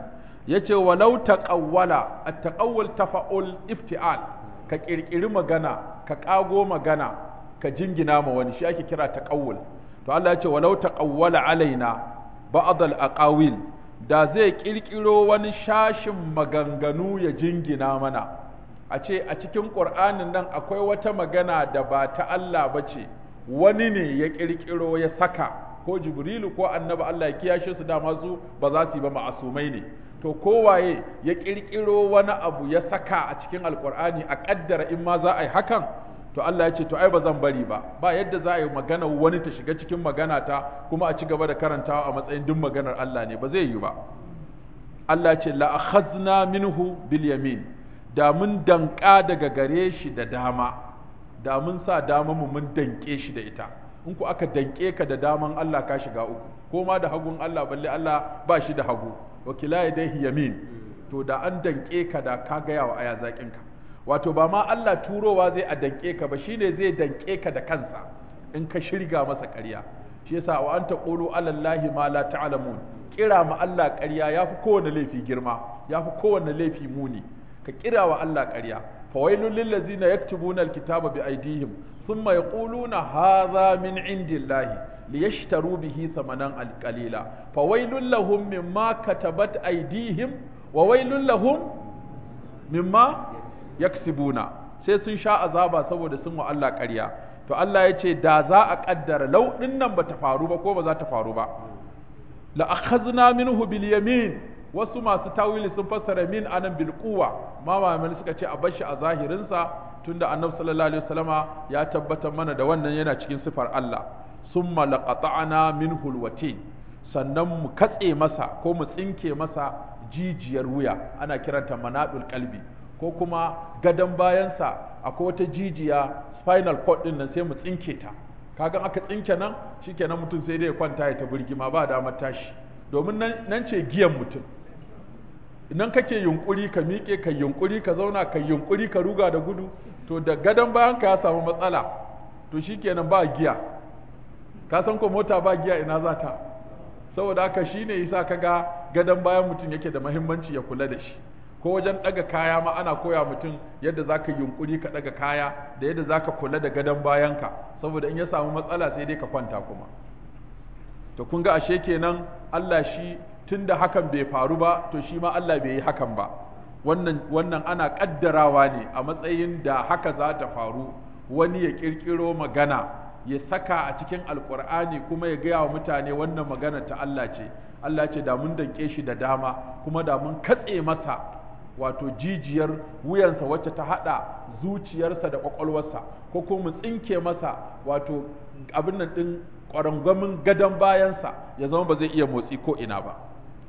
yace walau taqawwala at-taqawwul tafa'ul iftial ka kirkiri magana ka kago magana ka jingina ma wani shi ake kira taqawwul to Allah yace walau taqawwala alaina ba'd al-aqawil da zai kirkiro wani shashin maganganu ya jingina mana a ce a cikin ƙur'anin nan akwai wata magana da ba ta Allah ba ce wani ne ya kirkiro ya saka ko jibrilu ko annabi Allah ya kiyashe su dama su ba za su yi ba ma'asumai ne to kowaye ya kirkiro wani abu ya saka a cikin alkur'ani a kaddara in ma za a yi hakan to Allah ya ce to ai ba zan bari ba ba yadda za a yi magana wani ta shiga cikin magana ta kuma a ci gaba da karantawa a matsayin duk maganar Allah ne ba zai yi ba Allah ya ce la akhazna minhu bil yamin da mun danka daga gare shi da dama da mun sa dama mu mun danke shi da ita in ku aka danke ka da daman Allah ka shiga uku ko ma da hagun Allah balle Allah ba shi da hagu wa kila yadayhi yamin to da an danke ka da ka gaya wa aya zakin ka wato ba ma Allah turowa zai a danke ka ba shine zai danke ka da kansa in ka shirga masa ƙarya shi yasa wa anta qulu ala allahi ma la ta'lamun kira ma Allah ƙarya yafi kowanne laifi girma yafi kowanne laifi muni ka kira wa Allah ƙarya fawailul lil ladzina yaktubuna alkitaba bi aydihim thumma yaquluna hadha min indillahi liyashtaru bihi thamanan alqalila fawailul lahum mimma katabat aydihim wa wailul lahum mimma yaksibuna sai sun sha azaba saboda sun wa Allah ƙarya to Allah ya ce da za a kaddara lau nan bata faru ba ko ba za ta faru ba la akhadna minhu bil yamin wasu masu tawili sun fassara min anan bil quwa ma malamai suka ce a bashi a zahirin sa tunda annabi sallallahu alaihi wasallama ya tabbatar mana da wannan yana cikin sifar Allah summa laqata'na minhu alwatin sannan mu katse masa ko mu tsinke masa jijiyar wuya ana kiranta manadul qalbi ko kuma gadon bayansa akwai wata jijiya spinal cord din nan sai mu tsinke ta kaga aka tsinke nan shikenan mutum sai dai ya kwanta ya ta birgima ba damar tashi domin nan ce giyan mutum idan kake yunkuri ka miƙe ka yunkuri ka zauna ka yunkuri ka ruga da gudu to da gadon bayan ka ya samu matsala to shikenan ba giya ka san ko mota ba giya ina za ta saboda haka shine yasa kaga gadon bayan mutum yake da muhimmanci ya kula da shi ko wajen ɗaga kaya ma ana koya mutum yadda za ka yunkuri ka ɗaga kaya da yadda za ka kula da gadon bayanka saboda in ya samu matsala sai dai ka kwanta kuma to kun ga ashe kenan Allah shi tun da hakan bai faru ba to shi ma Allah bai yi hakan ba wannan wannan ana kaddarawa ne a matsayin da haka za ta faru wani ya kirkiro magana ya saka a cikin alkur'ani kuma ya gaya wa mutane wannan magana ta Allah ce Allah ce da mun danke shi da dama kuma da mun katse masa wato jijiyar wuyansa wacce ta hada zuciyarsa da kwakwalwarsa ko kuma mu tsinke masa wato abin nan din kwarangwamin gadon bayansa ya zama ba zai iya motsi ko ina ba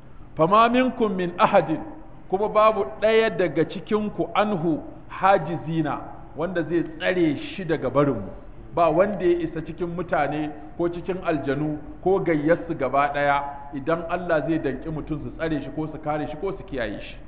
fama minkum min ahadin kuma babu ɗaya daga cikinku anhu hajizina wanda zai tsare shi daga barinmu ba wanda ya isa cikin mutane ko cikin aljanu ko gayyarsu gaba ɗaya idan Allah zai danki mutum su tsare shi ko su kare shi ko su kiyaye shi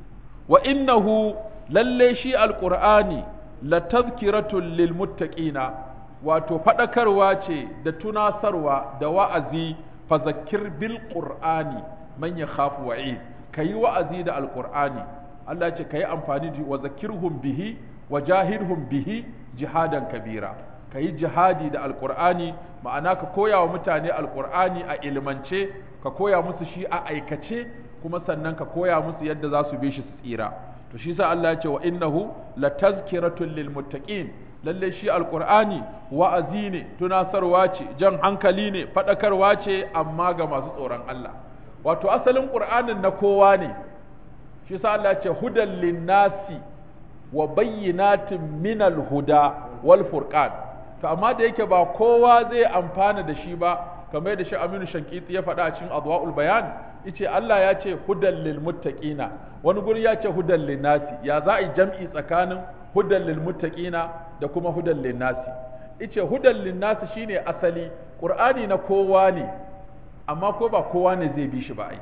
wa innahu lalle shi alqur'ani la tazkiratun lil muttaqina wato fadakarwa ce da tunasarwa da wa'azi fazakir bil qur'ani man yakhafu wa'id kayi wa'azi da alqur'ani Allah ce kayi amfani da wa zakirhum bihi wa jahidhum bihi jihadan kabira kayi jihadi da alqur'ani ma'ana ka koya wa mutane alqur'ani a ilmance ka koya musu shi a aikace kuma sannan ka koya musu yadda za su bi shi su tsira to shi sa Allah ya ce wa innahu la tazkiratun lil muttaqin lalle shi alqur'ani wa'azi ne tunasarwa ce jan hankali ne fadakarwa ce amma ga masu tsoron Allah wato asalin qur'anin na kowa ne shi sa Allah ya ce hudan linnasi wa bayyinatin minal huda wal furqan to amma da yake ba kowa zai amfana da shi ba kamar da shi Aminu Shankiti ya faɗa a cikin Adwaul Bayan yace Allah ya ce hudan lil muttaqina wani guri ya ce hudan lin nasi ya za a yi jam'i tsakanin hudan lil muttaqina da kuma hudan lin nasi yace hudan lin nasi shine asali Qur'ani na kowa ne amma ko ba kowa ne zai bi shi ba ai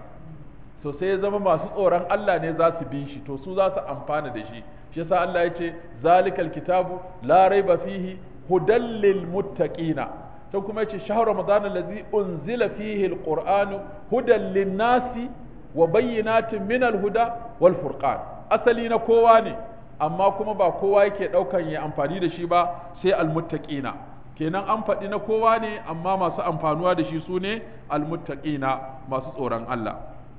to sai ya zama masu tsoron Allah ne za su bi shi to su za su amfana da shi shi yasa Allah ya ce zalikal kitabu la raiba fihi hudan lil muttaqina to kuma yace shahru ramadan allazi unzila fihi alquran hudan lin-nasi wa bayyinatin min al-huda wal furqan asali na kowa ne amma kuma ba kowa yake daukan ya amfani da shi ba sai almuttaqina kenan an faɗi na kowa ne amma masu amfanuwa da shi su ne almuttaqina masu tsoron Allah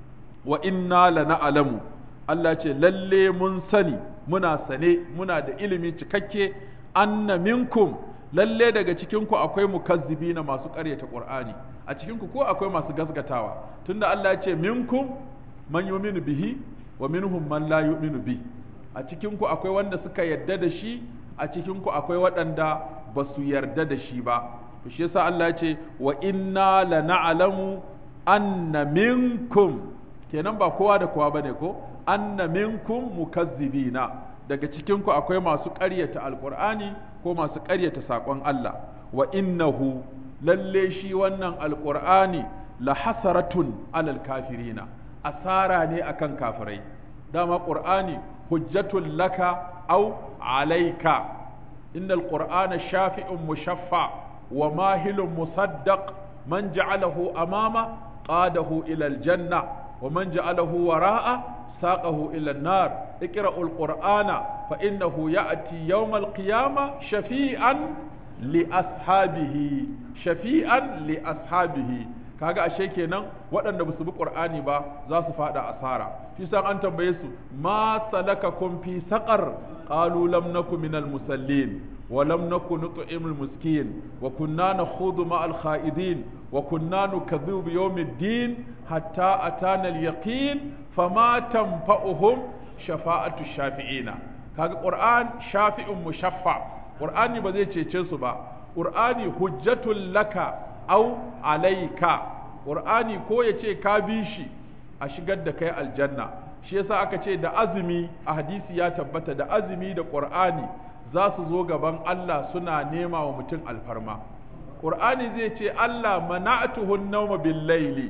wa inna lana'lamu Allah ce lalle mun sani muna sane muna da ilimi cikakke anna minkum lalle daga cikinku akwai mukazzibina masu ƙaryata Qur'ani a cikinku ko akwai masu gasgatawa tunda Allah ya ce minkum man yu'minu bihi wa minhum man la yu'minu bi a cikinku akwai wanda suka yarda da shi a cikinku akwai waɗanda ba su yarda da shi ba shi yasa Allah ya ce wa inna lana'lamu anna minkum kenan ba kowa da kowa bane ko anna minkum mukazzibina daga cikinku akwai masu ƙaryata alqur'ani ko masu ƙaryata saƙon Allah wa innahu lalle shi wannan alqur'ani la hasaratun alal kafirina asara ne akan kafirai dama qur'ani hujjatun laka au alaika innal qur'ana shafi'un mushaffa wa mahilun musaddaq man ja'alahu amama qadahu ila aljanna wa man ja'alahu wara'a saqahu ila an-nar iqra'ul qur'ana fa innahu ya'ti yawm al-qiyamah shafi'an li ashabihi shafi'an li ashabihi kaga ashe kenan waɗanda basu bi qur'ani ba za su fada asara shi san an tambaye su ma salakakum fi saqar qalu lam naku minal musallin wa lam naku nut'imul miskin wa kunna nakhudhu ma'al kha'idin wa kunna nukadhibu bi yawmiddin hatta atana al yaqin fama tanfa'uhum shafa'atu shafi'ina kaga qur'an shafi'un mushaffa qur'ani ba zai cece su ba qur'ani hujjatul laka au alaika qur'ani ko ya ce ka bi shi a shigar da kai aljanna shi yasa aka ce da azumi a hadisi ya tabbata da azumi da qur'ani za su zo gaban Allah suna nema wa mutum alfarma qur'ani zai ce Allah mana'atuhu an-nawma bil layli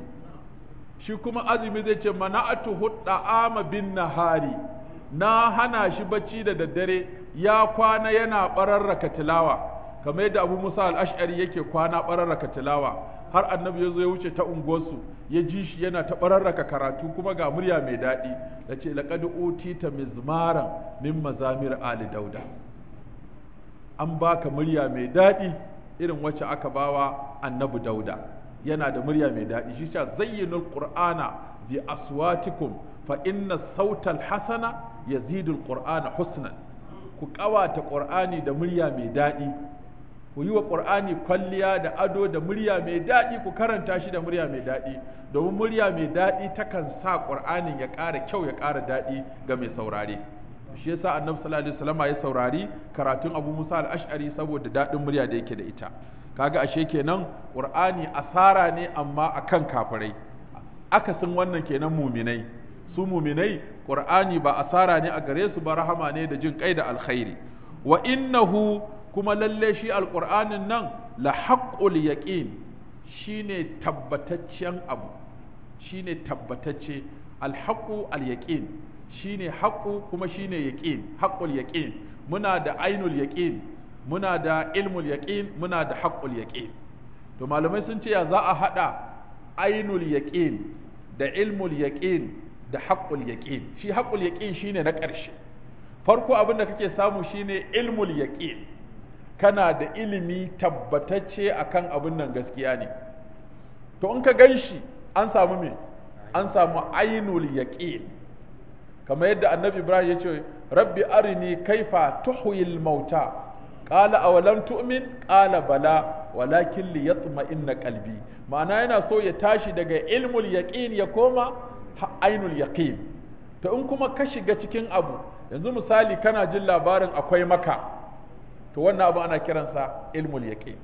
shi kuma azumi zai ce mana'atuhu da'ama bin nahari na hana shi bacci da daddare ya kwana yana bararraka tilawa kamar yadda abu musa al'ashari yake kwana ɓararraka tilawa har annabi ya zo ya wuce ta unguwarsu ya ji shi yana ta ɓararraka karatu kuma ga murya mai daɗi da ce laƙad utita mizmaran min mazamir ali dauda an baka murya mai daɗi irin wacce aka bawa annabi dauda yana da murya mai daɗi shi sha zayyinul qur'ana bi aswatikum fa inna sautal hasana yazidul qur'ana husnan ku ƙawata qur'ani da murya mai daɗi ku yi wa ƙur'ani kwalliya da ado da murya mai daɗi ku karanta shi da murya mai daɗi domin murya mai daɗi takan sa ƙur'anin ya ƙara kyau ya ƙara daɗi ga mai saurare shi yasa annabi sallallahu alaihi wasallam ya saurari karatun Abu Musa al-Ash'ari saboda daɗin murya da yake da ita kaga ashe kenan ƙur'ani asara ne amma akan kafirai akasin wannan kenan muminai su muminai ƙur'ani ba asara ne a gare su ba rahama ne da jin kai da alkhairi wa innahu kuma lalle shi alƙur'anin nan la haƙƙul yaƙin shi ne tabbataccen abu shi ne tabbatacce alhaƙu alyaƙin shi ne haƙu kuma shi ne yaƙin haƙul yaƙin muna da ainul yaƙin muna da ilmul yaƙin muna da haƙul yaƙin to malamai sun ce ya za a haɗa ainul yaƙin da ilmul yaƙin da haƙul yaƙin shi haƙul yaƙin shi ne na ƙarshe farko abin da kake samu shine ilmul yaƙin kana da ilimi tabbatacce akan abin nan gaskiya ne to in ka gan shi an samu me an samu ainul yaqin kamar yadda annabi ibrahim ya ce rabbi arini kaifa tuhyil mauta qala awalam tu'min qala bala walakin liyatma'inna qalbi ma'ana yana so ya tashi daga ilmul yaqin ya koma ainul yaqin to in kuma ka shiga cikin abu yanzu misali kana jin labarin akwai maka to wannan abu ana kiransa ilmul yaqin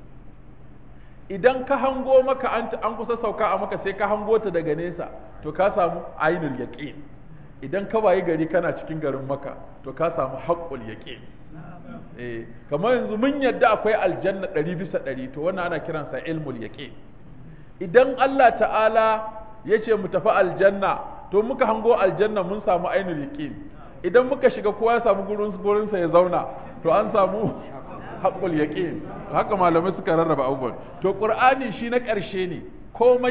idan ka hango maka an an kusa sauka a maka sai ka hango ta daga nesa to ka samu ainul yaqin idan ka wayi gari kana cikin garin maka to ka samu haqqul yaqin eh kamar yanzu mun yadda akwai aljanna ɗari bisa ɗari to wannan ana kiransa ilmul yaqin idan Allah ta'ala ya ce mu tafi aljanna to muka hango aljanna mun samu ainul yaqin idan muka shiga kowa ya samu gurin gurinsa ya zauna to an samu haqqul yaqin haka malamai suka rarraba abubuwan to qur'ani shi na ƙarshe ne komai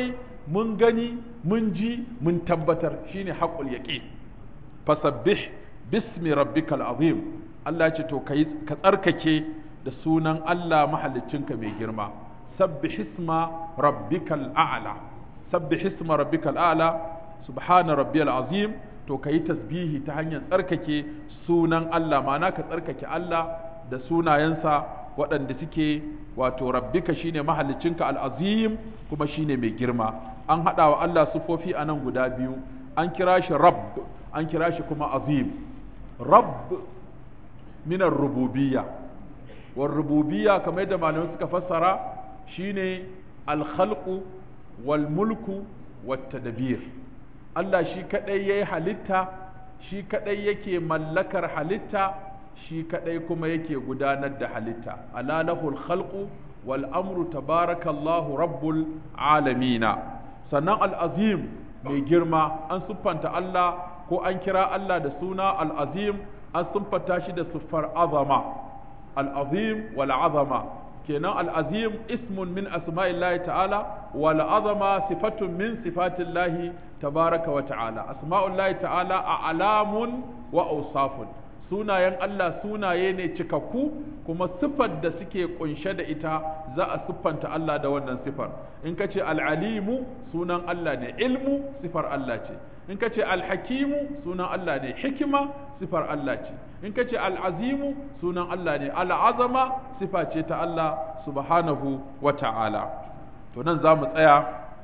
mun gani mun ji mun tabbatar shine haqqul yaqin fasabbih bismi rabbikal azim Allah ce to kai ka tsarkake da sunan Allah mahaliccinka mai girma sabbih isma rabbikal a'la sabbih isma rabbikal a'la subhana rabbiyal azim to kai tasbihi ta hanyar tsarkake sunan Allah ma'ana ka tsarkake Allah da sunayensa waɗanda suke wato rabbika shine mahaliccinka al'azim kuma shine mai girma an haɗa wa Allah sufofi a nan guda biyu an kira shi rabb an kira shi kuma azim rabb minar rububiyya war rububiyya kamar yadda malamai suka fassara shine alkhalqu wal mulku wat tadbir Allah shi kadai yayi halitta shi kadai yake mallakar halitta shi kadai kuma yake gudanar da halitta ala lahul khalqu wal amru tabarakallahu rabbul alamina sannan al-azim mai girma an siffanta Allah ko an kira Allah da suna al-azim an siffanta shi da siffar azama al-azim wal azama kenan al-azim ismun min asma'illahi ta'ala wal azama sifatun min sifatillahi tabaraka wa ta'ala asma'ullahi ta'ala a alamun wa awsafun sunayen Allah sunaye ne cikakku kuma siffar da suke kunshe da ita za a siffanta Allah da wannan siffar in ka ce al'alimu sunan Allah ne ilmu siffar Allah ce in ka ce alhakimu sunan Allah ne hikima siffar Allah ce in ka ce al'azimu sunan Allah ne al'azama siffa ce ta Allah subhanahu wa ta'ala to nan za mu tsaya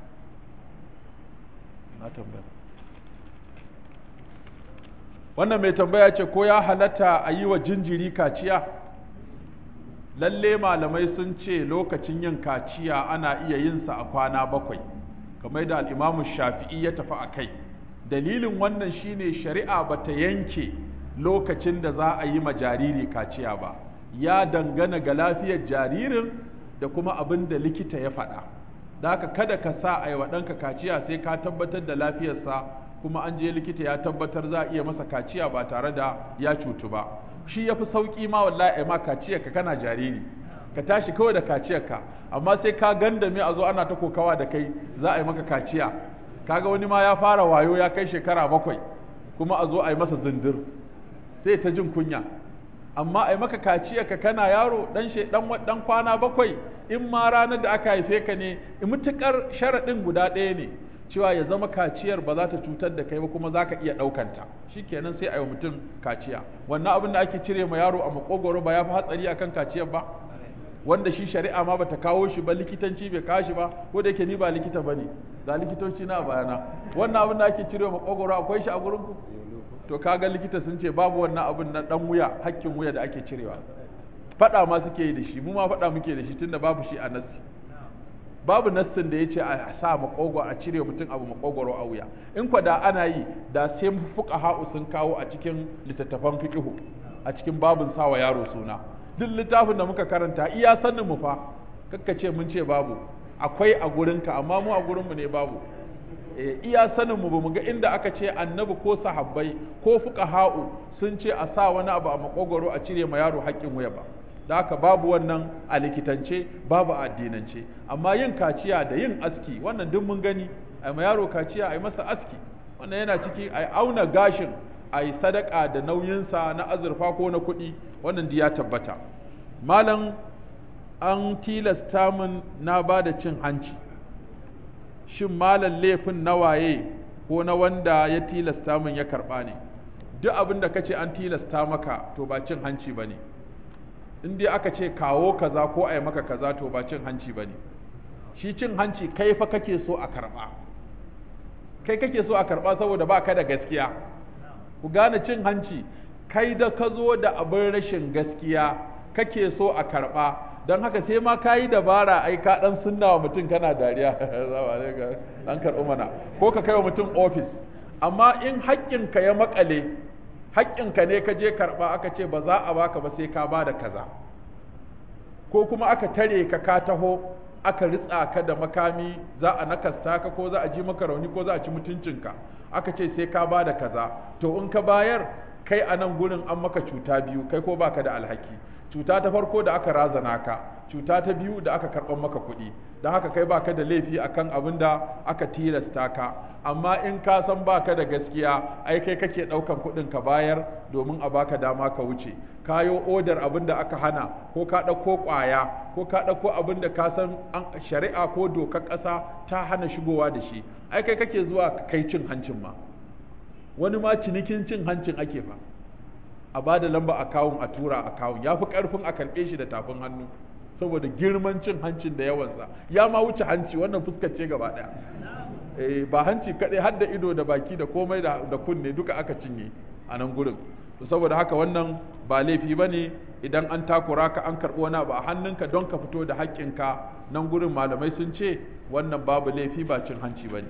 na tambaya wannan mai tambaya ce ko ya halatta a yi wa jinjiri kaciya lalle malamai sun ce lokacin yin kaciya ana iya yin sa a kwana bakwai kamar da al'imamu shafi'i ya tafi a kai dalilin wannan shine shari'a ba ta yanke lokacin da za a yi ma jariri kaciya ba ya dangana ga lafiyar jaririn da kuma abin da likita ya faɗa da haka kada ka sa a yi wa ɗanka kaciya sai ka tabbatar da lafiyarsa kuma an je likita ya tabbatar za a iya masa kaciya ba tare da ya cutu ba shi ya fi sauƙi ma wallahi ai ma kaciyar ka kana jariri ka tashi kawai da kaciyar ka amma sai ka gandame a zo ana ta kokawa da kai za a yi maka kaciya kaga wani ma ya fara wayo ya kai shekara bakwai kuma a zo a yi masa zindir sai ta jin kunya amma a yi maka kaciyar ka kana yaro dan dan dan kwana bakwai in ma ranar da aka haife ka ne mutukar sharaɗin guda ɗaya ne cewa ya zama kaciyar ba za ta cutar da kai ba kuma za ka iya ɗaukanta shi kenan sai a yi mutum kaciya wannan abin da ake cire ma yaro a makogoro ba ya fi hatsari akan kaciyar ba wanda shi shari'a ma bata kawo shi ba likitanci bai kawo shi ba ko da yake ni ba likita ba ne ga likitoci na bayana wannan abin da ake cire makogoro akwai shi a gurin ku to kaga likita sun ce babu wannan abin na dan wuya hakkin wuya da ake cirewa faɗa ma suke yi da shi mu ma faɗa muke da shi tunda babu shi a nasi babu nassin da ya ce a sa makogo a cire mutum abu makogoro a wuya in kwa da ana yi da sai fuka ha'u sun kawo a cikin littattafan fiqihu a cikin babun sawa yaro suna duk littafin da muka karanta iya sanin mu fa kakka ce mun ce babu akwai a gurinka amma mu a gurin mu ne babu e, iya sanin mu bamu ga inda aka ce annabi ko sahabbai ko fuka ha'u sun ce a sa wani abu a makogoro a cire ma yaro haƙƙin wuya ba da haka babu wannan a likitance babu a addinance amma yin kaciya da yin aski wannan duk mun gani a ma yaro kaciya a yi masa aski wannan yana ciki a auna gashin a yi sadaka da nauyinsa na azurfa ko na kuɗi wannan ya tabbata malam an tilasta min na ba da cin hanci shin malam laifin na waye ko na wanda ya tilasta min ya karɓa ne duk abin da ka ce an tilasta maka to ba cin hanci ba ne in dai aka ce kawo kaza ko a yi maka kaza to ba cin hanci ba ne shi cin hanci kai fa kake so a karɓa kai kake so a karɓa saboda ba ka da gaskiya ku gane cin hanci kai da ka zo da abin rashin gaskiya kake so a karɓa don haka sai ma ka yi dabara ai ka ɗan sunna wa mutum kana dariya an karɓi mana ko ka kai wa mutum ofis amma in haƙƙinka ya maƙale haƙƙinka ne ka je karɓa aka ce ba za a baka ba sai ka ba da kaza ko kuma aka tare ka ka taho aka ritsa ka da makami za a nakasta ka ko za a ji maka rauni ko za a ci mutuncinka aka ce sai ka ba da kaza to in ka bayar kai a nan gurin an maka cuta biyu kai ko baka da alhaki cuta ta farko da aka razana ka cuta ta biyu da aka karɓar maka kuɗi don haka kai baka da laifi akan abin da aka tilasta ka amma in ka san baka da gaskiya ai kai kake ɗaukan kuɗin ka bayar domin a baka dama ka wuce kayo odar abin da aka hana ko ka ɗauko ƙwaya ko ka ɗauko abin da ka san shari'a ko dokar ƙasa ta hana shigowa da shi ai kai kake zuwa kai cin hancin ma wani ma cinikin cin hancin ake fa a ba da lamba akawun a tura akawun ya fi ƙarfin a karɓe shi da tafin hannu saboda girman cin hancin da yawansa ya ma wuce hanci wannan fuskar ce gaba ɗaya eh ba hanci kaɗai har da ido da baki da komai da kunne duka aka cinye a nan gurin to saboda haka wannan ba laifi ba ne idan an takura ka an karɓi wani abu a hannunka don ka fito da haƙƙinka nan gurin malamai sun ce wannan babu laifi ba cin hanci ba ne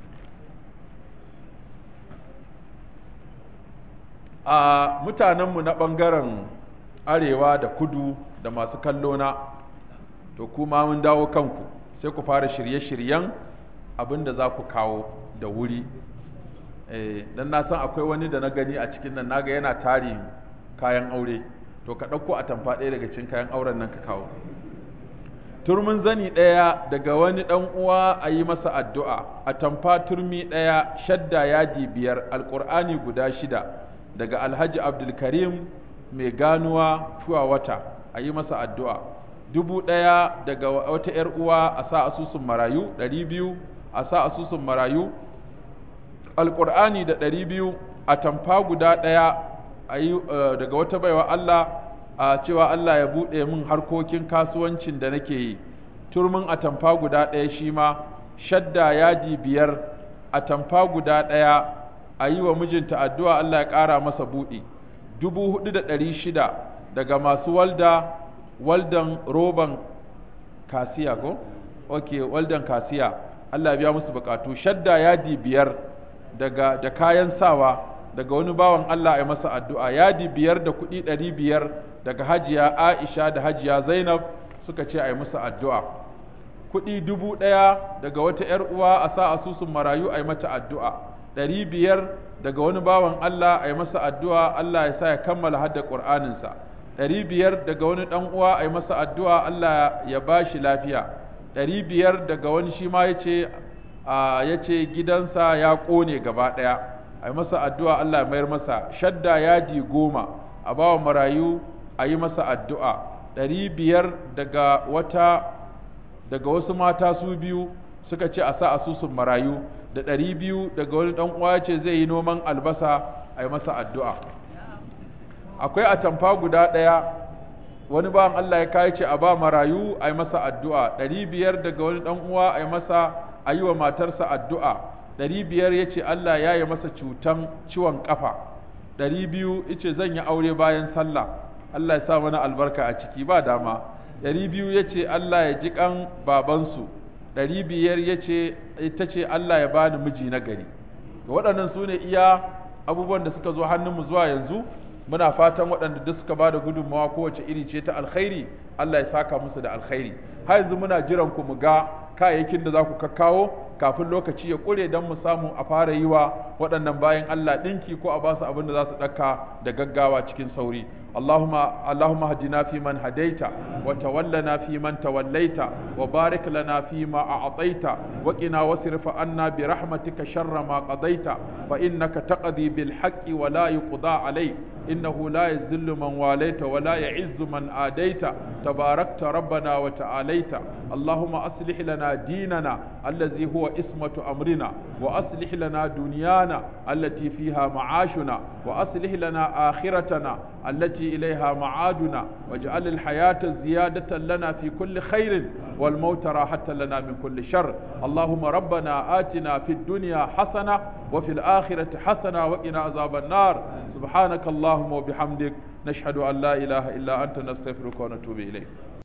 a mutanenmu na ɓangaren arewa da kudu da masu kallo na to kuma mun dawo kanku sai ku fara shirye-shiryen abin da za ku kawo da wuri dan na san akwai wani da na gani a cikin nan naga yana tari kayan aure to ka ɗauko a tamfa ɗaya daga cikin kayan auren nan ka kawo turmin zani ɗaya daga wani ɗan uwa a yi masa addu'a a tamfa turmi ɗaya shadda yadi biyar alƙur'ani guda shida daga alhaji abdulkarim mai ganuwa tuwa wata a yi masa addu'a dubu ɗaya daga wata ‘yar uwa a sa asusun marayu ɗari biyu a sa asusun marayu alƙur'ani da ɗari biyu a tamfa guda ɗaya a yi daga wata baiwa Allah a cewa Allah ya buɗe min harkokin kasuwancin da nake yi turmin a tamfa guda ɗaya shi ma shadda yaji biyar a tamfa guda ɗaya a yi wa mijinta addu'a Allah ya ƙara masa buɗi dubu hudu da ɗari shida daga masu walda waldan roban kasiya ko? ok waldan kasiya Allah biya musu bukatu shadda yadi biyar daga da kayan sawa daga wani bawan Allah ya masa addu'a yadi biyar da kuɗi ɗari biyar daga hajiya Aisha da hajiya Zainab suka ce a yi musu addu'a kuɗi dubu ɗaya daga wata ‘yar uwa a sa asusun marayu a yi mata addu'a ɗari biyar daga wani bawan Allah a yi masa addu'a Allah ya sa ya kammala hadda ƙur'aninsa ɗari biyar daga wani ɗan uwa a yi masa addu'a Allah ya ba shi lafiya ɗari biyar daga wani shi ma ya ce ya ce gidansa ya ƙone gaba ɗaya a yi masa addu'a Allah ya mayar masa shadda yaji goma a bawa marayu a yi masa addu'a ɗari biyar daga wata daga wasu mata su biyu suka ce a sa asusun marayu da ɗari biyu daga wani ɗan uwa ce zai yi noman albasa a yi masa addu'a akwai atamfa guda ɗaya wani bawan Allah ya kai ce a ba marayu a yi masa addu'a ɗari biyar daga wani ɗan uwa a yi masa a yi wa matarsa addu'a ɗari biyar ya ce Allah ya yi masa cutan ciwon ƙafa ɗari biyu ya ce zan yi aure bayan sallah Allah ya sa mana albarka a ciki ba dama ɗari biyu ya ce Allah ya ji ƙan babansu ɗari biyar ya ce ita ce Allah ya bani miji na gari waɗannan su ne iya abubuwan da suka zo hannunmu zuwa yanzu muna fatan waɗanda duk suka ba da gudunmawa kowace iri ce ta alkhairi Allah ya saka musu da alkhairi har yanzu muna jiran ku mu ga kayayyakin da za ku kakkawo kafin lokaci ya ƙure don mu samu a fara yi wa waɗannan bayan Allah ɗinki ko a ba su abin da za su ɗaka da gaggawa cikin sauri اللهم اللهم اهدنا فيمن هديت وتولنا فيمن توليت وبارك لنا فيما أعطيت وقنا واصرف عنا برحمتك شر ما قضيت فإنك تقضي بالحق ولا يقضى عليك إنه لا يذل من واليت ولا يعز من آديت تباركت ربنا وتعاليت اللهم أصلح لنا ديننا الذي هو اسمة أمرنا وأصلح لنا دنيانا التي فيها معاشنا وأصلح لنا آخرتنا التي إليها معادنا واجعل الحياة زيادة لنا في كل خير والموت راحة لنا من كل شر اللهم ربنا آتنا في الدنيا حسنة وفي الآخرة حسنة وقنا عذاب النار سبحانك اللهم وبحمدك نشهد أن لا إله إلا أنت نستغفرك ونتوب إليك